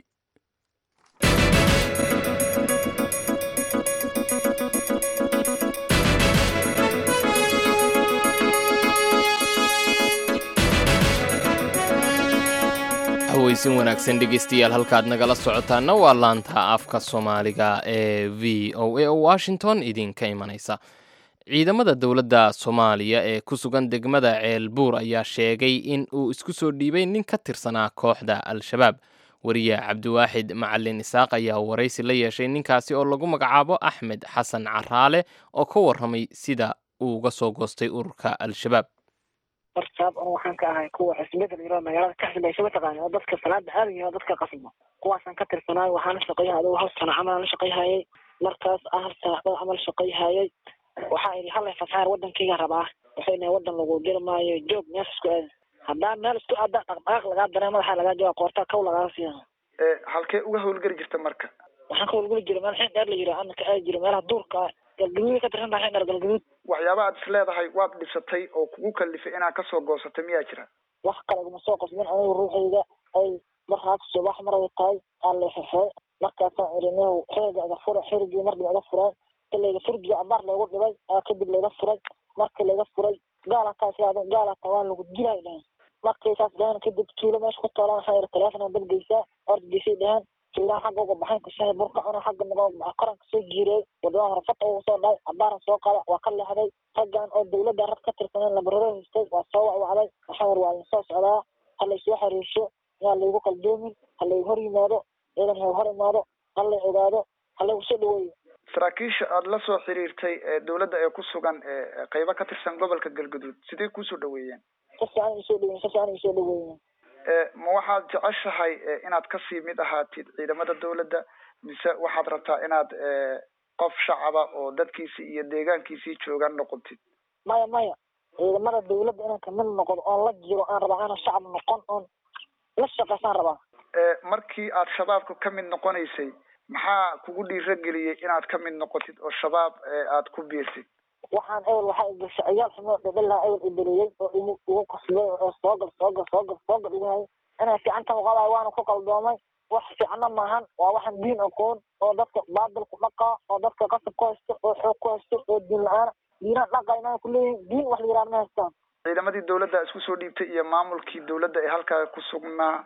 cawaysin wanaagsan dhegeystayaal halkaad nagala socotaana waa laanta afka soomaaliga ee v o a oo washington idinka imanaysa ciidamada dowladda soomaaliya ee ku sugan degmada ceelbuur ayaa sheegay in uu isku soo dhiibay nin ka tirsanaa kooxda al-shabaab wariye cabdiwaaxid macalin isaaq ayaa waraysi la yeeshay ninkaasi oo lagu magacaabo axmed xasan caraale oo ka warramay sida uu uga soo goostay ururka al-shabaab hortaab oo waxaan ka ahay kuwa xisbiyada yaro magaalada ka xisbaysa mataqaana oo dadka salaada aadayo oo dadka qasbo kuwaasaan ka tirsanaay waxaan la shaqayhay adigu hal sano camal la shaqayhayay markaas aan hal saaxbad camal shaqayhayay waxaa idhi hal fasaar wadankayga rabaa waxayna wadan lagu jiri maayo joog meesha isku aada haddaa meel isku aada dhaqdhaqaaq lagaa daree madaxa lagaa jooga qoortaa kaw lagaga siiya halkee uga howlgeli jirta marka waxaan ka howlgeli jira meel xin dheer la yiri ana ka aadi jiro meelaha duurka galgaduud ka tirsan tahay xin dheer galgaduud waxyaaba aad is leedahay waad dhisatay oo kugu kalifay inaad kasoo goosato miyaa jira wax kale iguma soo qasbin anigu ruuxayga ay markaas subax maray tahay aan la xirxiray markaasaan idhi nihow xiriga iga fura xirigii marba iga fureen ka layga furgiga abaar laygu dhibay aa kadib layga furay markii layga furay gaalaka islaada gaalaka waa lagu dilay dhahen markay saas dhahen kadib tuulo meesha ku toolan waxaa yidhi taleefona badgeysaa ordgeysay dhahen tuulaha xagga uga baxayn kashahay burka cuna xagga nago koranka soo jiireey wadada horfata ugu soo dhahay abaaran soo qada waa ka leexday raggan oo dawladda rag ka tirsaneen labararo haystay waa soo wacwacday waxaa yidhi waa idin soo socdaa ha laysoo xiriirsho yaa laygu qaldoomin ha laygu hor yimaado ciidan ha hor imaado ha lay ogaado ha laygu soo dhaweeyo saraakiisha aada la soo xiriirtay ee dawladda ee ku sugan ee qeybo ka tirsan gobolka galgaduud sidee kuusoo dhaweeyeen si fiican isoo dhaweyen si fiican isoo dhaweyen ma waxaad jeceshahay inaad kasii mid ahaatid ciidamada dawladda mise waxaad rabtaa inaad qof shacaba oo dadkiisi iyo deegaankiisii joogan noqotid maya maya ciidamada dawladda inaan kamid noqdo oon la jiro aan rabaa inaan shacab noqon oon la shaqaysaan rabaa markii aad shabaabka ka mid noqonaysay maxaa kugu dhiirageliyey inaad ka mid noqotid oo shabaab aad ku biirtid waxaan ewel waxaa igashay ciyaal xumoo dhadhalaa ewel iberiyey oo imu igu qasbay oo soogal soogal soogal soogal igahayay inay fiicantan uqabayo waana ku qaldoomay wax fiicna maahan waa waxaan diin aqoon oo dadka baadil ku dhaqaa oo dadka qasab ku haysto oo xoog ku haysto oo diin la-aan diinaan dhaqayna kuleeyihin diin wax la yihahda ma haystaan ciidamadii dawladda isku soo dhiibtay iyo maamulkii dawladda ee halkaa ku sugnaa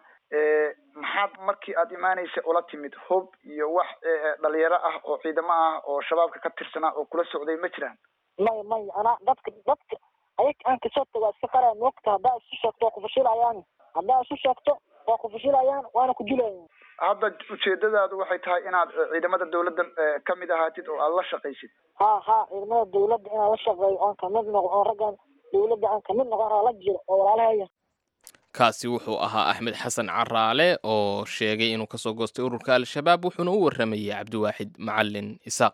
maxaad markii aad imaanaysa ula timid hub iyo wax dhalinyaro ah oo ciidamo ah oo shabaabka ka tirsanaa oo kula socday ma jiraan maya maya anaa dadka dadka ayag aan kasoo tago waa iska qaraya moogta haddaa isu sheegto waa kufashilayaan haddaa isu sheegto waa kufashilayaan waana ku dilayan hadda ujeedadaadu waxay tahay inaad ciidamada dawladda kamid ahaatid oo aada la shaqaysid ha ha ciidamada dawladda inaan la shaqeeyo oon kamid noqo oon raggan dawladda aan kamid noqon oo la jiro oo walaalahaya kaasi wuxuu ahaa axmed xasan caraale oo sheegay inuu kasoo goostay ururka al-shabaab wuxuuna u warramayay cabdiwaaxid macalin isaaq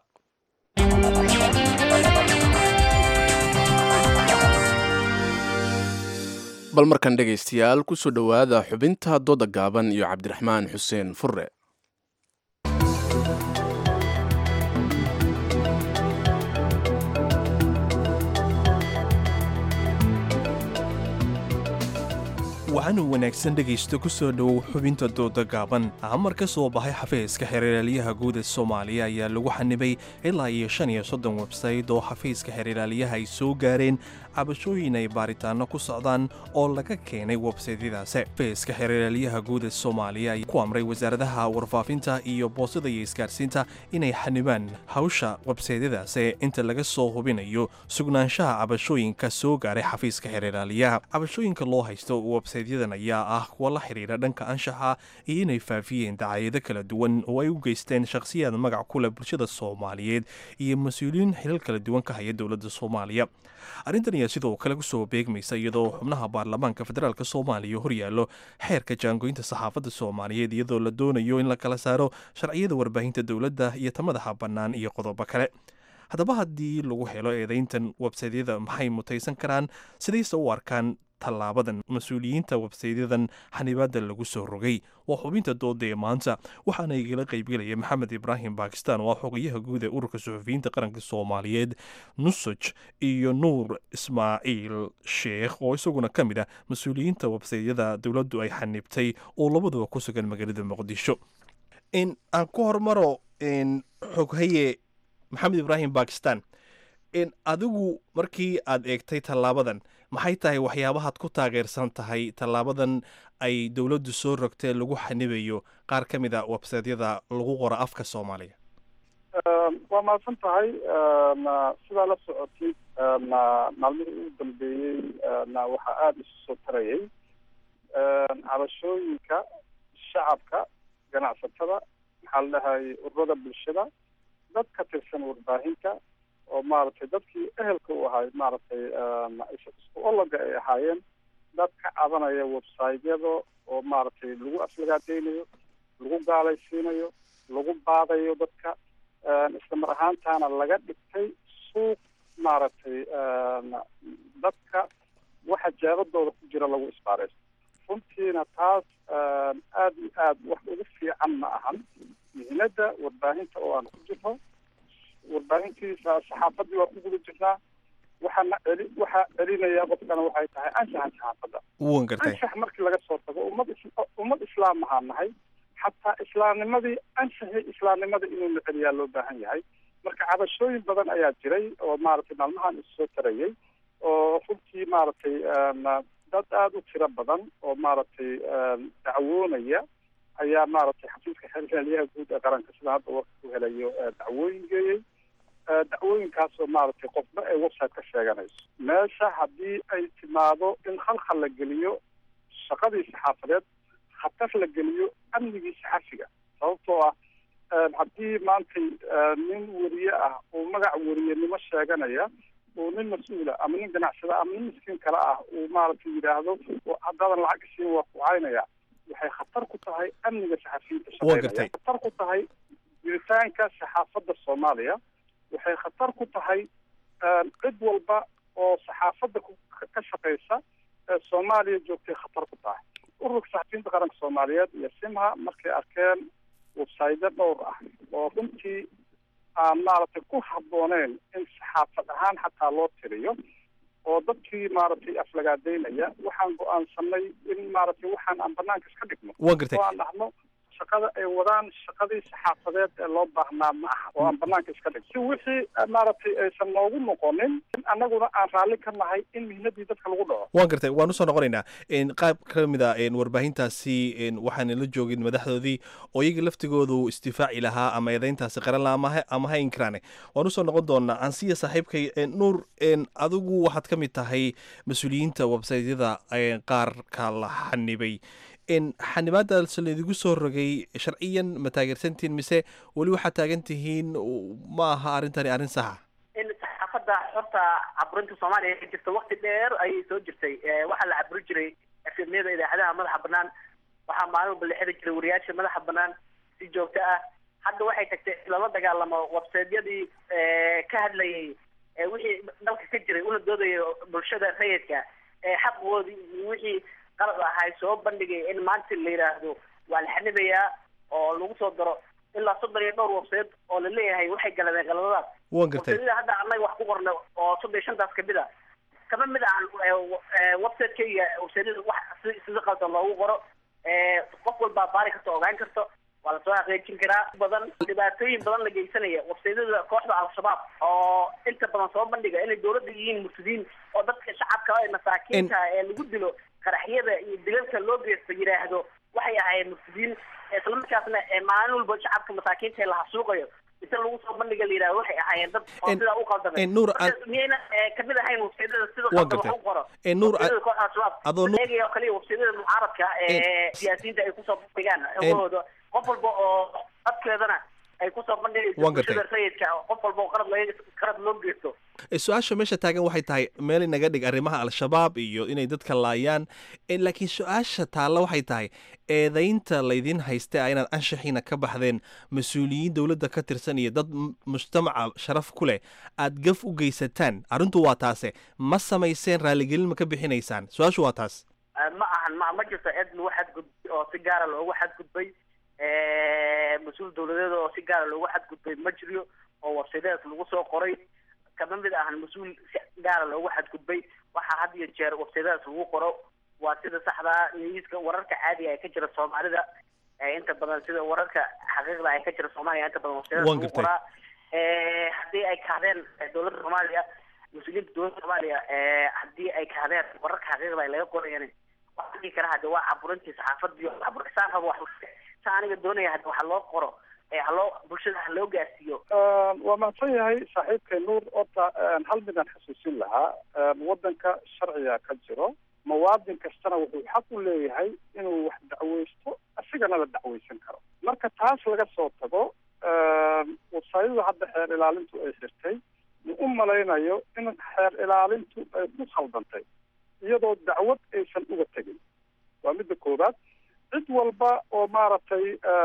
bal markan dhegaystayaal kusoo dhowaada xubinta dooda gaaban iyo cabdiraxmaan xuseen furre waxaanu wanaagsan dhegaysto ku soo dhowow xubinta dooda gaaban amar ka soo baxay xafiiska xeerlaaliyaha guud ee soomaaliya ayaa lagu xanibay ilaa iyo shan iyo soddon websayt oo xafiiska xeerlaaliyaha ay soo gaareen cabashooyin ay baaritaanno ku socdaan oo laga keenay websaytyadaasi xafiiska xeerlaaliyaha guud ee soomaaliya ayaa ku amray wasaaradaha warfaafinta iyo boosada iyo isgaarsiinta inay xanibaan hawsha websaytyadaasi inta laga soo hubinayo sugnaanshaha cabashooyinka soo gaaray xafiiska xeerlaaliyaha cabashooyinka loo haysto websaytyadan ayaa ah kuwa la xidhiidha dhanka anshaxa iyo inay faafiyeen dacaayado kala duwan oo ay u geysteen shakhsiyaad magac ku leh bulshada soomaaliyeed iyo mas-uuliyiin xilal kala duwan ka haya dowladda soomaaliya arrintan ayaa sidoo kale kusoo beegmaysa iyadoo xubnaha baarlamaanka federaalk soomaaliya horyaallo xeerka jaangoynta saxaafadda soomaaliyeed iyadoo la doonayo in la kala saaro sharciyada warbaahinta dowladda iyo ta madaxa bannaan iyo qodobo kale haddaba haddii lagu helo eedayntan websaytyada maxay mutaysan karaan sidayse u arkaan tallaabadan mas-uuliyiinta websaytyadan xanibaadda lagu soo rogay waa xubinta dooda ee maanta waxaana igala qaybgelaya maxamed ibraahim bakistan oo ah xogayaha guud ee ururka suxufiyiinta qaranka soomaaliyeed nusaj iyo nuur ismaaciil sheekh oo isaguna ka mid ah mas-uuliyiinta websaytyada dowladdu ay xanibtay oo labaduba ku sugan magaalada muqdisho aan ku hormaro xoghaye maxamed ibraahim bakistan adigu markii aad eegtay tallaabadan maxay tahay waxyaabahaad ku taageersan tahay tallaabadan ay dowladdu soo rogtee lagu xanibayo qaar ka mid a websaydyada lagu qoro afka soomaaliga waa mahadsan tahay sidaa la socotid maalmihii ugu dambeeyey waxaa aada isu soo tarayay cabashooyinka shacabka ganacsatada maxaa la dhahay ururada bulshada dad ka tirsan warbaahinta oo maaragtay dadkii ehelka u ahay maaragtay isku ologa ay ahaayeen dad ka cabanaya websiteyada oo maaragtay lagu aflagaadeynayo lagu gaalaysiinayo lagu baadayo dadka isla mar ahaantaana laga dhigtay suuq maaragtay dadka waxa jaabadooda ku jira lagu isbaaraysto runtiina taas aada iyo aad wax ugu fiican ma ahan mihnada warbaahinta oo aan ku jirno warbaahintiisa saxaafadii waa ku guda jirnaa waxaana celi waxaa celinaya qofkana waxay tahay anshaxa saxaafadda wan gartay anshax markii laga soo tago ummad is ummad islaam ahaan nahay xataa islaamnimadii anshaxii islaamnimada inuu la celiyaa loo baahan yahay marka cabashooyin badan ayaa jiray oo maaragtay maalmahan isu soo tarayay oo runtii maaragtay dad aada u tiro badan oo maaragtay dacwoonaya ayaa maaragtay xafiiska xeelyaha guud ee qaranka sida hadda warka ku helayo dacwooyin geeyey dacwooyinkaasoo maaragtay qofba ay website ka sheeganayso meesha haddii ay timaado in khalkhal la geliyo shaqadii saxaafadeed khatar la geliyo amnigii saxafiga sababtoo ah haddii maantay nin weriye ah uu magac weriyenimo sheeganaya uu nin mas-uula ama nin ganacsada ama nin miskiin kale ah uu maaragtay yidhaahdo haddaadan lacag isiin waa kucaynaya waxay khatar ku tahay amniga saxafiyiinta shaqeynaya khatar ku tahay jiritaanka saxaafadda soomaaliya waxay khatar ku tahay cid walba oo saxaafadda ka shaqeysa ee soomaaliya joogtay khatar ku tahay ururka saxafiyiinta qaranka soomaaliyeed iyo simha markay arkeen websaydo dhowr ah oo runtii aan maaragtay ku habbooneyn in saxaafad ahaan xataa loo tiriyo oo dadkii maaragtay aflagaadeynaya waxaan go-aansanay in maaragtay waxaan aan banaanka iska dhigno Waan gartay. oo aan dhahno shaqada ay wadaan shaqadii saxaafadeed ee loo baahnaa ma aha oo aan banaanka iska dhigno si wixii eh, maaragtay aysan noogu noqonin in annaguna aan raalli ka nahay in mihnadii dadka lagu dhaco waan gartay waan usoo noqonaynaa n qaab ka mid a n warbaahintaasi n waxaan la joogin madaxdoodii oo iyaga laftigoodu isdifaaci lahaa ama eedayntaasi qaran laha ama ha- ama ha inkiraane waan usoo noqon doonaa ansiya saaxiibkay n nuur n adigu waxaad ka mid tahay mas-uuliyiinta websaytyada n qaarka la xanibay n xanibaadaas laydigu soo rogay sharciyan ma taageersantihiin mise weli waxaad taagan tihiin ma aha arrintani arrin saxa in saxaafadda horta caburinta soomaaliya ka jirta wakti dheer ayay soo jirtay Eh, waxaa la caburi jiray efemyada idaacadaha madaxa banaan waxaa maalin walba la xiri jiray wariyaasha madaxa banaan si joogto ah hadda waxay tagtay in lala dagaalamo websaydyadii ka hadlayay eh, wixii dalka ka jiray una doodaya bulshada rayidka ee xaqoodii iyo wixii qalad ahay soo bandhigay in maanta la yidhaahdo waa la xanibayaa oo lagu soo daro ilaa soddon iyo dhowr websayt oo la leeyahay waxay galadeen qaladadaas waan gartay websaydyada hadda annaga wax ku qornay oo soddon iyo shantaas kamid a kama mid ahan websiteka websaydyada wax si sida qaldan loogu qoro Eh, qof walbaa baari karta ogaan karto waa lasoo xaqiijin karaa badan dhibaatooyin badan la geysanaya websaydyada kooxda al-shabaab oo inta badan soo bandhiga inay dowladda yihiin murtadiin oo dadka shacabka ee masaakiinta ee lagu dilo qaraxyada iyo dilalka loo geysto yidhaahdo waxay ahaayeen murtadiin islamarkaasna ee maalin walba shacabka masaakiinta ee la hasuuqayo inta lagu soo bandhiga la yidhahdo waxay ahaayeen dad oo En- sidaa u qaldamay en Nuur, Marka aan- miyayna eh, kamid ahayn websaydyada sida Waan qaldan wax gartay. u qoro En Nuur, Websaydyada a- kooxda al-shabaab adoo Nuur- eegaya oo kaliya websaydyada mucaaradka ee siyaasiyiinta ay kusoo bandhigaan hawahooda qof walba oo codkeedana ay kusoo bandhigayso Waan gartay. bulshada rayidka qof walba oo qalad laga qalad loo geysto E, su-aasha meesha taagan waxay tahay meel inaga dhig arrimaha al-shabaab iyo inay dadka laayaan E, laakiin su-aasha taalla waxay tahay eedaynta laydin haysta ah inaad anshaxiina ka baxdeen mas-uuliyiin dowladda ka tirsan iyo dad m- mujtamaca sharaf ku leh aad gaf u geysataan arrintu waa taase ma samayseen raaligelin ma ka bixinaysaan su-aashu waa taas Eh, ma ahan ma ma jirto cid lagu xadgudbay oo si gaara loogu xadgudbay mas-uul dowladeed oo si gaara loogu xadgudbay ma jiro oo websaydyadaas lagu soo qoray kama mid ahan mas-uul si gaara loogu xadgudbay waxaa had iyo jeer websaydyadaas lagu qoro waa sida saxdaa niyuuska wararka caadiga ee ka jira soomaalida ee inta badan sida wararka xaqiiqda ee ka jira soomaaliya inta badan websaydyadaas Waan lagu gartay. qoraa Eh, haddii ay kahdeen eh, dowladda soomaaliya mas-uuliyiinta dowladda soomaaliya haddii ay kahadeen wararka xaqiiqda ay laga qorayan waxaan dhihi karaa hadde waa caburintii saxaafadii caburisaan rabo wax sa aniga doonaya hadde waxa loo qoro haloo bulshada ha loo gaarsiiyo waa mahadsan yahay saaxiibkay nuur horta hal midaan xasuusin lahaa waddanka sharciga ka jiro muwaadin kastana wuxuu xaq u leeyahay inuu wax dacweysto asigana la dacweysan karo marka taas laga soo tago wasaayadu hadda xeer ilaalintu ay xirtay ma u malaynayo in xeer ilaalintu ay ku khaldantay iyadoo dacwad aysan uga tegin waa midda koowaad cid walba oo maaragtay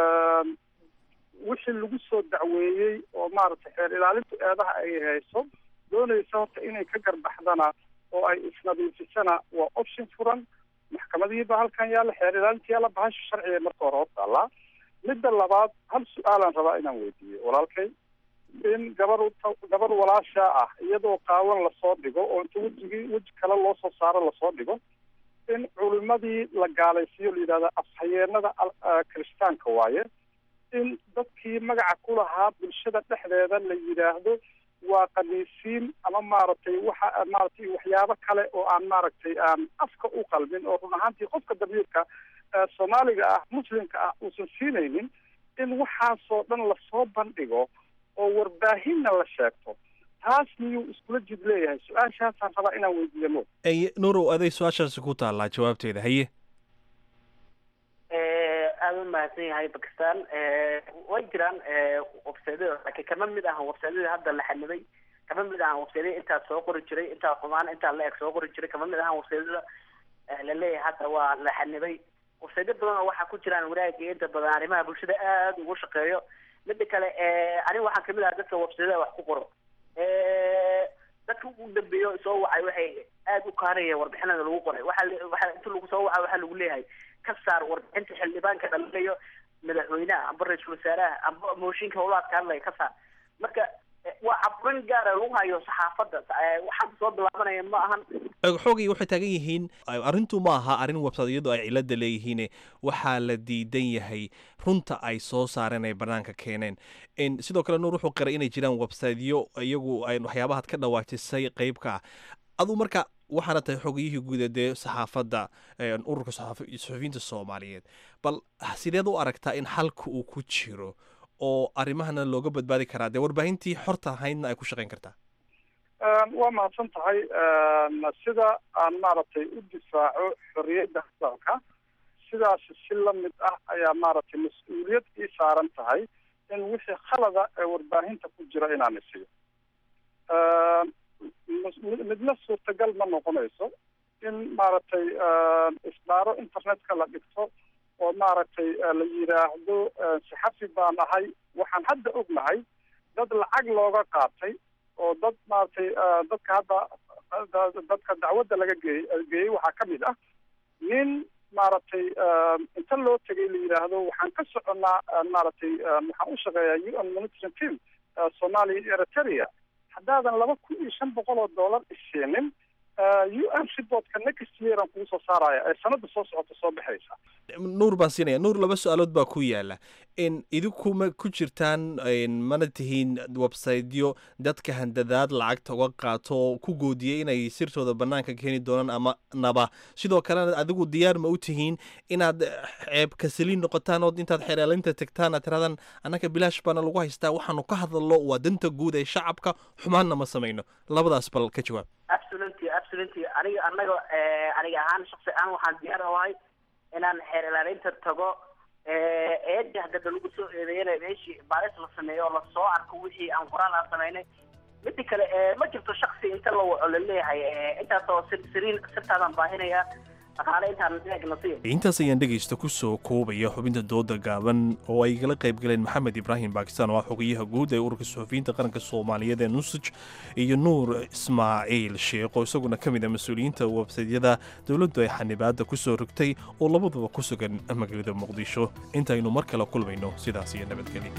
wixii lagu soo dacweeyey oo maaragtay xeer ilaalintu eedaha ay hayso doonaysa horta inay ka garbaxdana oo ay isnadiifisana waa option furan maxkamadihiiba halkan yaalla xeer ilaalinta yaalla bahasha sharciga marka hore hortaallaa midda labaad hal su-aalaan rabaa inaan weydiiyo walaalkay in gabar gabar walaashaa ah iyadoo qaawan lasoo dhigo oo inta wejigii weji kale loo soo saaro lasoo dhigo in culimadii la gaalaysiiyo la yidhahda afhayeenada kiristaanka waaye in dadkii magaca ku lahaa bulshada dhexdeeda la yidhaahdo waa kaniisiin ama maaragtay waxa maaragtay waxyaabo kale oo aan maaragtay aan afka u qalmin oo run ahaantii qofka dabiirka soomaaliga ah muslimka ah uusan siinaynin in waxaasoo dhan lasoo bandhigo oo warbaahinna la sheegto taas miyuu iskula jid leeyahay su-aashaasaan rabaa inaan weydiiyo nuur nuurow aday su-aashaasi ku taallaa jawaabteeda haye aada u mahadsan yahay bakistan way jiraan websaydyada laakiin kama mid ahan websaydyada hadda la xanibay kama mid ahan websaydyada intaa soo qori jiray intaa xumaan intaa la eg soo qori jiray kama mid ahan websaydyada la leeyahay hadda waa la xanibay websaydyo badan oo waxaa ku jiraan wanaagga inta badan arrimaha bulshada aada ugu shaqeeyo mida kale aniga waxaan kamid ahaa dadka websaydyada wax ku qoro dadka ugu dambeeyo soo wacay waxay aada u kaanaya warbixinada lagu qoray waxa waxa inta lagu soo waca waxaa lagu leeyahay ka saar warbixinta xildhibaanka dhalinayo madaxweynaha amba ra-iisul wasaaraha amba mooshinka howlaadka hadlaya ka saar marka waa caburin gaara lagu hayo saxaafadda waxaan soo bilaabanaya ma ahan xoogay waxay taagan yihiin arrintu ma aha arrin websaydyadu ay cilada leeyihiin waxaa la diidan yahay runta ay soo saareen ay banaanka keeneen sidoo kale nuur wuxuu qiray inay jiraan websaydyo iyagu ay waxyaabahaad ka dhawaajisay qeybka ah aduu marka waxaana tahay xogiyihii guuda dee saxaafadda ururka saxufiyiinta soomaaliyeed bal sideed u aragtaa in xalka uu ku jiro oo arrimahana looga badbaadi karaa dee warbaahintii xorta ahaydna ay ku shaqayn kartaa waa mahadsan tahay sida aan maaragtay u difaaco xorriyadda hadalka sidaas si lamid ah ayaa maaragtay mas-uuliyad ii saaran tahay in wixii khalada ee warbaahinta ku jira inaan isiyo midna suurtagal ma noqonayso in maaragtay isbaaro internetka la dhigto oo maaragtay la yidhaahdo saxafi baan ahay waxaan hadda ognahay dad lacag looga qaatay oo dad maaragtay dadka hadda dadka dacwadda laga geeyey geeyey waxaa ka mid ah nin maaragtay inta loo tegay la yidhaahdo waxaan ka soconnaa maaragtay waxaan u shaqeeyaa u n monitoring team soomaaliya iyo eritrea haddaadan laba kun iyo shan boqol oo dollar isiinin u n reportka next year aan kugu soo saaraya ee sanada soo socota soo baxaysa nuur baan siinaya nuur laba su-aalood baa ku yaala in idinkuma ku jirtaan mana tihiin websaytyo dadka handadaad lacagta uga qaato oo ku goodiyay inay sirtooda banaanka keeni doonaan ama naba sidoo kalena adigu diyaar ma u tihiin inaad ceeb kasaliin noqotaan oo intaad xereelinta tagtaan aad tirahdaan annaka bilaash baana lagu haystaa waxaanu ka hadalno waa danta guud ee shacabka xumaanna ma samayno labadaas bal ka jawaab absolutely absolutely aniga anaga aniga ahaan shaksi ahaan waxaan diyaar ahay inaan xeer ilaalinta tago eedi hadada lagu soo eedeeyana meeshii baaris la sameeyo oo lasoo arko wixii aan qoraal aan samaynay mida kale ma jirto shaksi inta la waco laleeyahay intaasoo siriin sirtaadaan baahinaya dhaqaale intaan eegna si intaas ayaan dhegaysta ku soo koobaya xubinta dooda gaaban oo ay kala qayb galeen maxamed ibraahim baakistan oo ah xogayaha guud ee ururka suxufiyiinta qaranka soomaaliyeed ee nusaj iyo nuur ismaaciil sheekh oo isaguna ka mid ah mas-uuliyiinta websaydyada dowladdu ay xanibaadda ku soo rogtay oo labaduba ku sugan magaalada muqdisho intaynu mar kale kulmayno sidaas iyo nabadgelya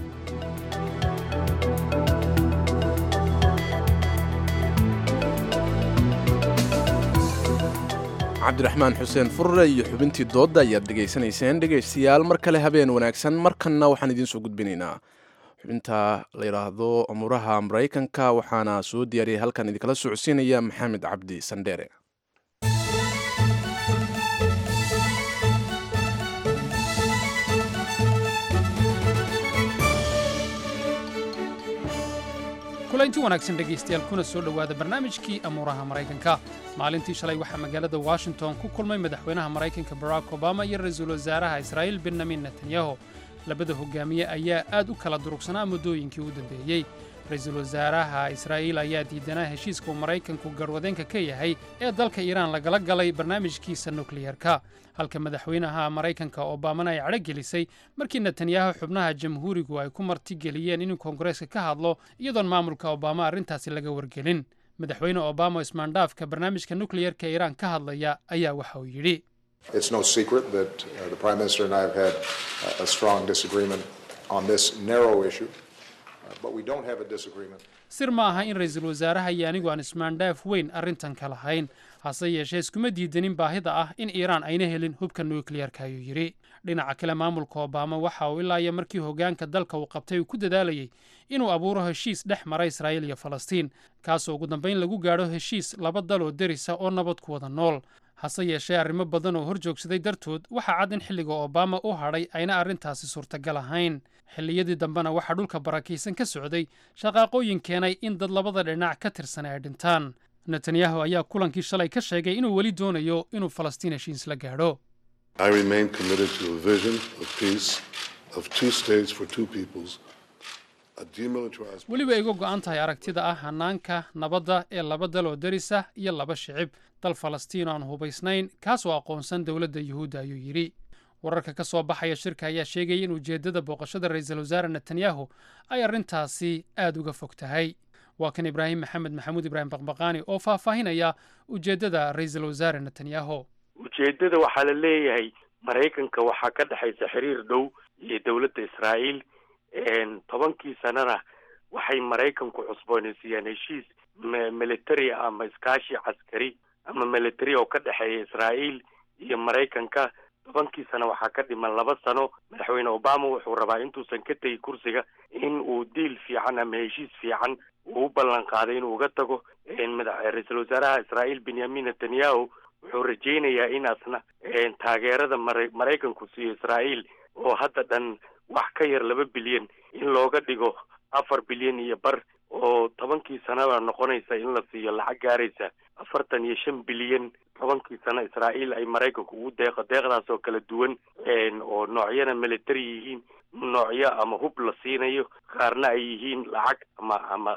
cabdiraxmaan xuseen furre iyo xubintii doodda ayaad dhegaysanayseen dhegaystayaal mar kale habeen wanaagsan markanna waxaan idiin soo gudbinaynaa xubinta la yidhaahdo amuraha maraykanka waxaana soo diyaariyay halkan idinkala socodsiinaya maxamed cabdi sandheere kulanti wanaagsan dhegaystayaal kuna soo dhowaada barnaamijkii amuuraha maraykanka maalintii shalay waxaa magaalada washington ku kulmay madaxweynaha maraykanka barack obama iyo ra-iisul wasaaraha israa'iil benyamin netanyahu labada hogaamiye ayaa aad u kala durugsanaa muddooyinkii u dambeeyey ra-iisul wasaaraha israa'iil ayaa diidanaa heshiiska uu maraykanku garwadeenka ka yahay ee dalka iiraan lagala galay barnaamijkiisa nukliyerka halka madaxweynaha maraykanka obamana ay cadho gelisay markii netanyahu xubnaha jamhuurigu ay ku martigeliyeen inuu koongareeska ka hadlo iyadoon maamulka obama arrintaasi laga wargelin madaxweyne obama oo ismaandhaafka barnaamijka nukliyerka iiraan ka hadlaya ayaa waxa uu yidhi It's no secret that uh, the Prime Minister and I have had uh, a strong disagreement on this narrow issue, uh, but we don't have a disagreement. sir ma aha in ra-iisul wasaaraha iyo anigu aan ismaandhaaf weyn arrintan ka lahayn hase yeeshee iskuma diidanin baahida ah in iiraan ayna helin hubka nukliyerka ayuu yidhi dhinaca kale maamulka obama waxa uu ilaa iyo markii hoggaanka dalka uu qabtay uu ku dadaalayey inuu abuuro heshiis dhex mara israa'iil iyo falastiin kaasoo ugu dambayn lagu gaadho heshiis laba dal oo derisa oo nabad ku wada nool hase yeeshee arrimo badan oo hor joogsaday dartood waxaa cad in xilliga obama u hadhay ayna arrintaasi suurtagal ahayn xilliyadii dambena waxaa dhulka barakaysan ka socday shaqaaqooyin keenay in dad labada dhinac ka tirsan ay dhintaan netanyahu ayaa kulankii shalay ka sheegay inuu weli doonayo inuu falastiin heshiis la gaadho I remain committed to a vision of peace, of two states for two peoples, a demilitarized weliba iga go'an tahay aragtida ah hanaanka nabadda ee laba dal oo derisa iyo laba shicib dal falastiin oo aan hubaysnayn kaasoo aqoonsan dowladda yuhuudda ayuu yidhi wararka ka soo baxaya shirka ayaa sheegaya in ujeeddada booqashada ra-iisul wasaare netanyahu ay arrintaasi aad uga fog tahay waa kan ibraahim maxamed maxamuud ibraahim baqbaqaani oo faahfaahinaya ujeeddada ra-iisul wasaare netanyahu ujeeddada waxaa la leeyahay maraykanka waxaa ka dhexaysa xiriir dhow iyo dowladda israa'iil tobankii sanana waxay maraykanku cusboonaysiiyaan heshiis military ama iskaashi caskari ama military oo ka dhexeeya israa'iil iyo maraykanka tobankii sano waxaa ka dhiman laba sano madaxweyne obama wuxuu rabaa intuusan ka tegi kursiga in uu diil fiican ama heshiis fiican uu u ballan qaaday inuu uga tago ra-iisul wasaaraha israa'iil benyamin netanyahu wuxuu rajaynayaa inaasna taageerada mara maraykanku siiyo israa'iil oo hadda dhan wax ka yar laba bilyan in looga dhigo afar bilyan iyo bar oo tobankii sanaba noqonaysa in la siiyo lacag gaaraysa afartan iyo shan bilyan tobankii sano israa'iil ay maraykanku ugu deeqo deeqdaas oo kala duwan oo noocyana military yihiin noocyo ama hub la siinayo qaarna ay yihiin lacag ama ama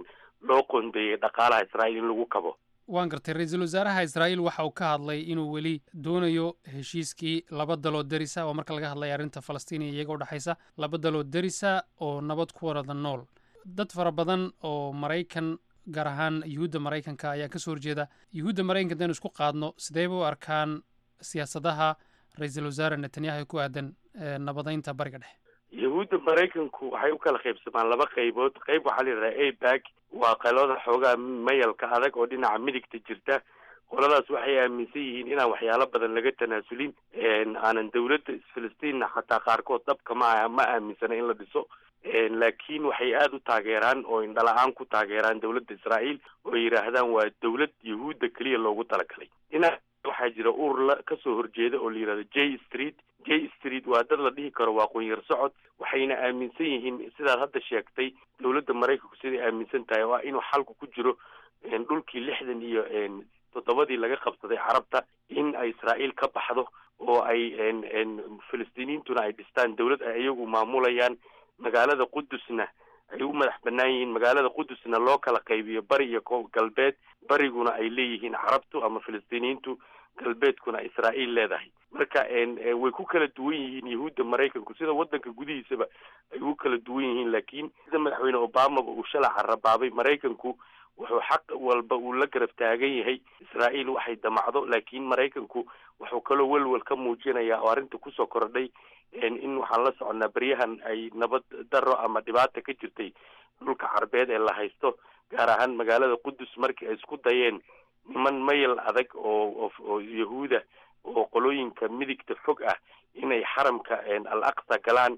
loo qoondeeyay dhaqaalaha israa'iil in lagu kabo waan gartay ra-iisul wasaaraha israa'iil waxa uu ka hadlay inuu weli doonayo heshiiskii laba daloo derisa oo marka laga hadlaya arrinta falastiin iyo iyaga udhexaysa laba daloo derisa oo nabad ku warada nool dad fara badan oo maraykan gaar ahaan yuhuudda maraykanka ayaa ka soo horjeeda yuhuudda maraykanka hadaynu isku qaadno sideeba u arkaan siyaasadaha ra-iisul wasaare netanyahu ku aadan nabadaynta bariga dhexe yahuudda maraykanku waxay u kala qaybsamaan laba qaybood qayb waxaa la yidhahdaa abag waa qalada xoogaa mayalka adag oo dhinaca midigta jirta qoladaas waxay aaminsan yihiin inaan waxyaalo badan laga tanaasulin aanan dowladda filistiinna xataa qaarkood dhabka ma ma aaminsana in la dhiso laakiin waxay aada u taageeraan oo indhala-aan ku taageeraan dowladda israa'iil oo yidhaahdaan waa dowlad yahuudda keliya loogu talagalay dhinac waxaa jira urur la kasoo horjeeda oo la yidhahdo j street j street waa dad la dhihi karo waa qunyar socod waxayna aaminsan yihiin sidaad hadda sheegtay dowladda maraykanku siday aaminsan tahay oo ah inuu xalku ku jiro dhulkii lixdan iyo toddobadii laga qabsaday carabta in ay israa'iil ka baxdo oo ay filistiiniyiintuna ay dhistaan dowlad ay iyagu maamulayaan magaalada qudusna ay u madax bannaan yihiin magaalada qudusna loo kala qaybiyo bari iyo galbeed bariguna ay leeyihiin carabtu ama filistiiniyiintu galbeedkuna israa'iil leedahay marka way ku kala duwan yihiin yahuudda maraykanku sida waddanka gudihiisaba ay u kala duwan yihiin laakiin sida madaxweyne obamaba uu shalaca rabaabay maraykanku wuxuu xaq walba uu la garab taagan yahay israa'iil waxay damacdo laakiin maraykanku wuxuu kaloo welwel ka muujinayaa oo arrinta kusoo kordhay in waxaan la soconaa beryahan ay nabad daro ama dhibaata ka jirtay dhulka carbeed ee la haysto gaar ahaan magaalada qudus markii ay isku dayeen niman mayal adag oo oo yahuuda oo qolooyinka midigta fog ah inay xaramka al aqsa galaan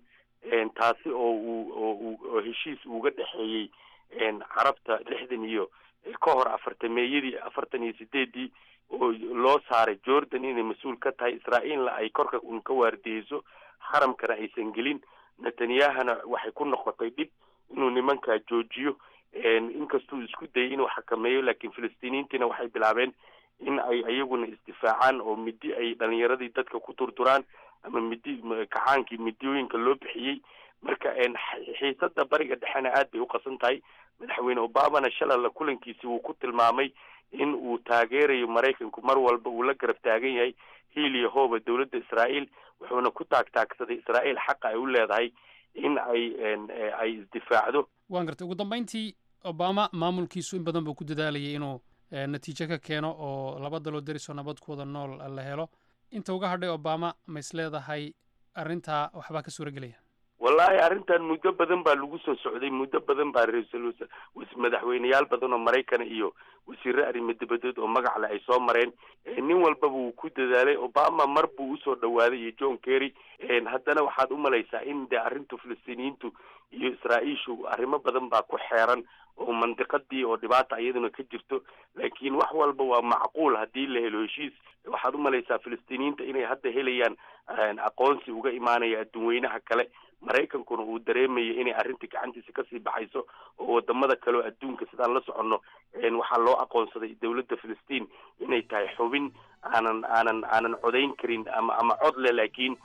taasi oo uu oo oo heshiis uga dhexeeyey carabta lixdan iyo ka hor afartameeyadii afartan iyo sideedii oo loo saaray jordan inay mas-uul ka tahay israa'iilna ay korka un ka waardiyeyso xaramkana aysan gelin netanyahana waxay ku noqotay dhib inuu nimankaa joojiyo inkastuu isku dayay inuu xakameeyo laakiin filistiiniyiintiina waxay bilaabeen in ay iyaguna isdifaacaan oo midi ay dhalinyaradii dadka ku durduraan ama midi kacaankii midiyooyinka loo bixiyey marka xiisada bariga dhexena aad bay u qasan tahay madaxweyne obamana shalala kulankiisi wuu ku tilmaamay in uu taageerayo maraykanku mar walba uu la garab taagan yahay hiil iyo hooba dowladda israa'iil wuxuuna ku taagtaagsaday israa'iil xaqa ay u leedahay in ay ay isdifaacdo waan gartay ugu dambeyntii obama maamulkiisu in badan buu ku dadaalayay inuu natiijo ka keeno oo laba daloo derisoo nabadkooda nool la helo inta uga hadhay obama ma is leedahay arrintaa waxbaa ka suura gelaya wallaahi arrintan muddo badan baa lagu soo socday muddo badan baa ra-iisul madaxweyneyaal badan oo maraykana iyo wasiirre arrimo dibadeed oo magacle ay soo mareen nin walbaba wuu ku dadaalay obama mar buu usoo dhawaaday iyo john kerry haddana waxaad u malaysaa in dee arrintu filistiiniyiintu iyo israa'iishu arrimo badan baa ku xeeran oo mandiqadii oo dhibaata iyaduna ka jirto laakiin wax walba waa macquul haddii la helo heshiis waxaad u malaysaa filistiiniyiinta inay hadda helayaan aqoonsi uga imaanaya adduunweynaha kale maraykankuna uu dareemaya inay arrintii gacantiisa kasii baxayso oo wadamada kale oo adduunka sidaan la soconno waxaa loo aqoonsaday dowladda filistiin inay tahay xubin aanan aanan aanan codayn karin ama ama cod le laakiin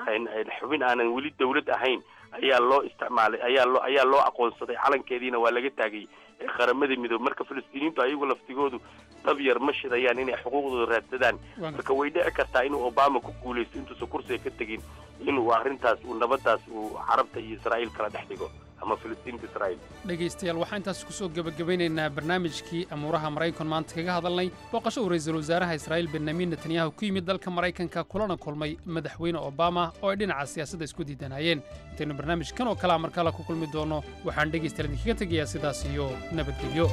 xubin aanan weli dowlad ahayn ayaa loo isticmaalay ayaa loo ayaa loo aqoonsaday calankeediina waa laga taagay qaramada midoobe marka filistiiniyiintu ayagu laftigoodu dab yar ma shidayaan inay xuquuqdooda raadsadaan marka way dhici kartaa inuu obama ku guulaysto intuusan kursiga ka tegin inuu arrintaas uu nabadaas uu carabta iyo israa'iil kala dhex dhigo ama filistiinta israa'iil dhegaystayaal waxaan intaas kusoo gebagabeynaynaa barnaamijkii amuuraha maraykan maanta kaga hadalnay booqasho uu ra-iisul wasaaraha israa'iil benyamin netanyahu ku yimid dalka maraykanka kulana kulmay madaxweyne obama oo ay dhinaca siyaasadda isku diidanayeen intaynu barnaamijkan oo kalea markale ku kulmi doono waxaan dhegaystayaal idinkaga tegayaa sidaas iyo nabadgelyo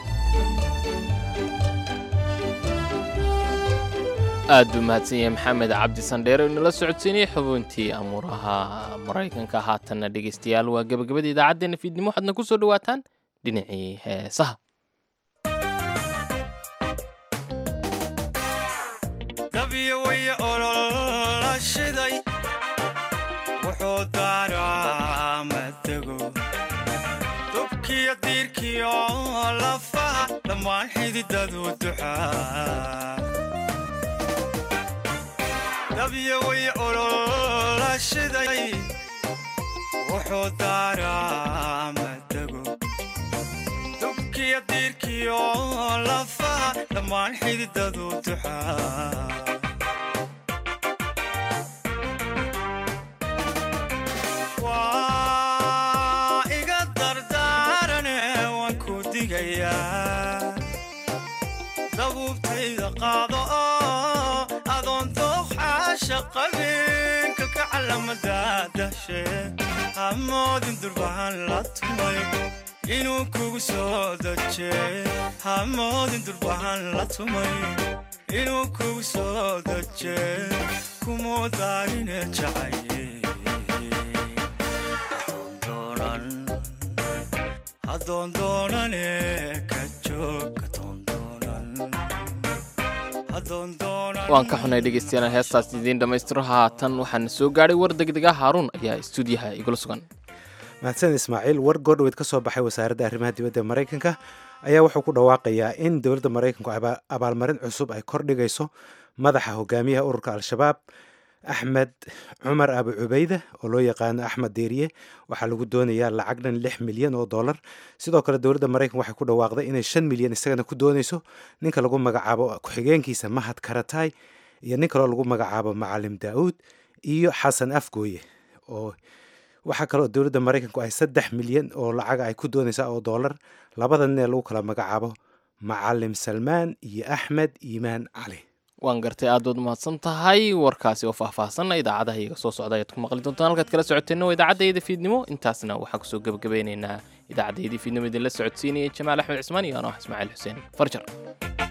aad buu mahadsan yahay maxamed cabdi sandheere inala socodsiinayay xubintii amuuraha maraykanka haatanna dhegaystayaal waa gebagabada idaacaddeenna fiidnimo waxaadna ku soo dhowaataan dhinacii heesaha dabyo way olola shiday wuxuu daaraa matego dubkiyo diirkiyo lafaha dhammaan xididadu duxaa dabyo way olola shiday wuxuu daaraa matego dubkiyo diirkiyo lafaha dhammaan xididadu duxaa waa iga dardaarane waan ku digayaa dabuubtayda qaado oo adoon dooqxaasha qabinka ka calamada dashe hamoodin durbahan la tumay inuu kugu soo daje hamoodin durbahan la tumay inuu kugu soo daje kumuu daarine jacaye adoondoonane ka joog waan ka xunay dhegaystayaal heestaas idiin dhammaystiro haatan waxaana soo gaadhay war degdega haaruun ayaa istuudiyaha igula sugan mahadsan ismaaciil war goordhoweyd ka soo baxay wasaaradda arrimaha dibadda ee maraykanka ayaa wuxuu ku dhawaaqayaa in dowladda maraykanku abaalmarin cusub ay kordhigayso madaxa hogaamiyaha ururka al-shabaab axmed cumar abu cubeyde oo loo yaqaano axmed deeriye waxaa lagu doonayaa lacag dhan lix milyan oo dollar sidoo kale dowladda maraykanka waxay ku dhawaaqday inay shan milyan isagana ku doonayso ninka lagu magacaabo ku-xigeenkiisa mahad karatay iyo nin kaloo lagu magacaabo macalim daa'uud iyo xasan afgooye oo waxaa kaloo dowladda maraykanku ay saddex milyan oo lacaga ay ku doonaysaa oo dollar labada nin ee lagu kala magacaabo macalim salmaan iyo axmed iimaan cali waan gartay aad baad umahadsan tahay warkaasi oo faahfaahsanna idaacadaha iyaga soo socda ayaad ku maqli doontaan halkaad kala socoteenna waa idaacaddaeeda fiidnimo intaasna waxaan kusoo gebagabeynaynaa idaacaddaeedii fiidnimo idinla socodsiinaya jamaal axmed cismaan iyo anoo ismaaciil xuseen farjar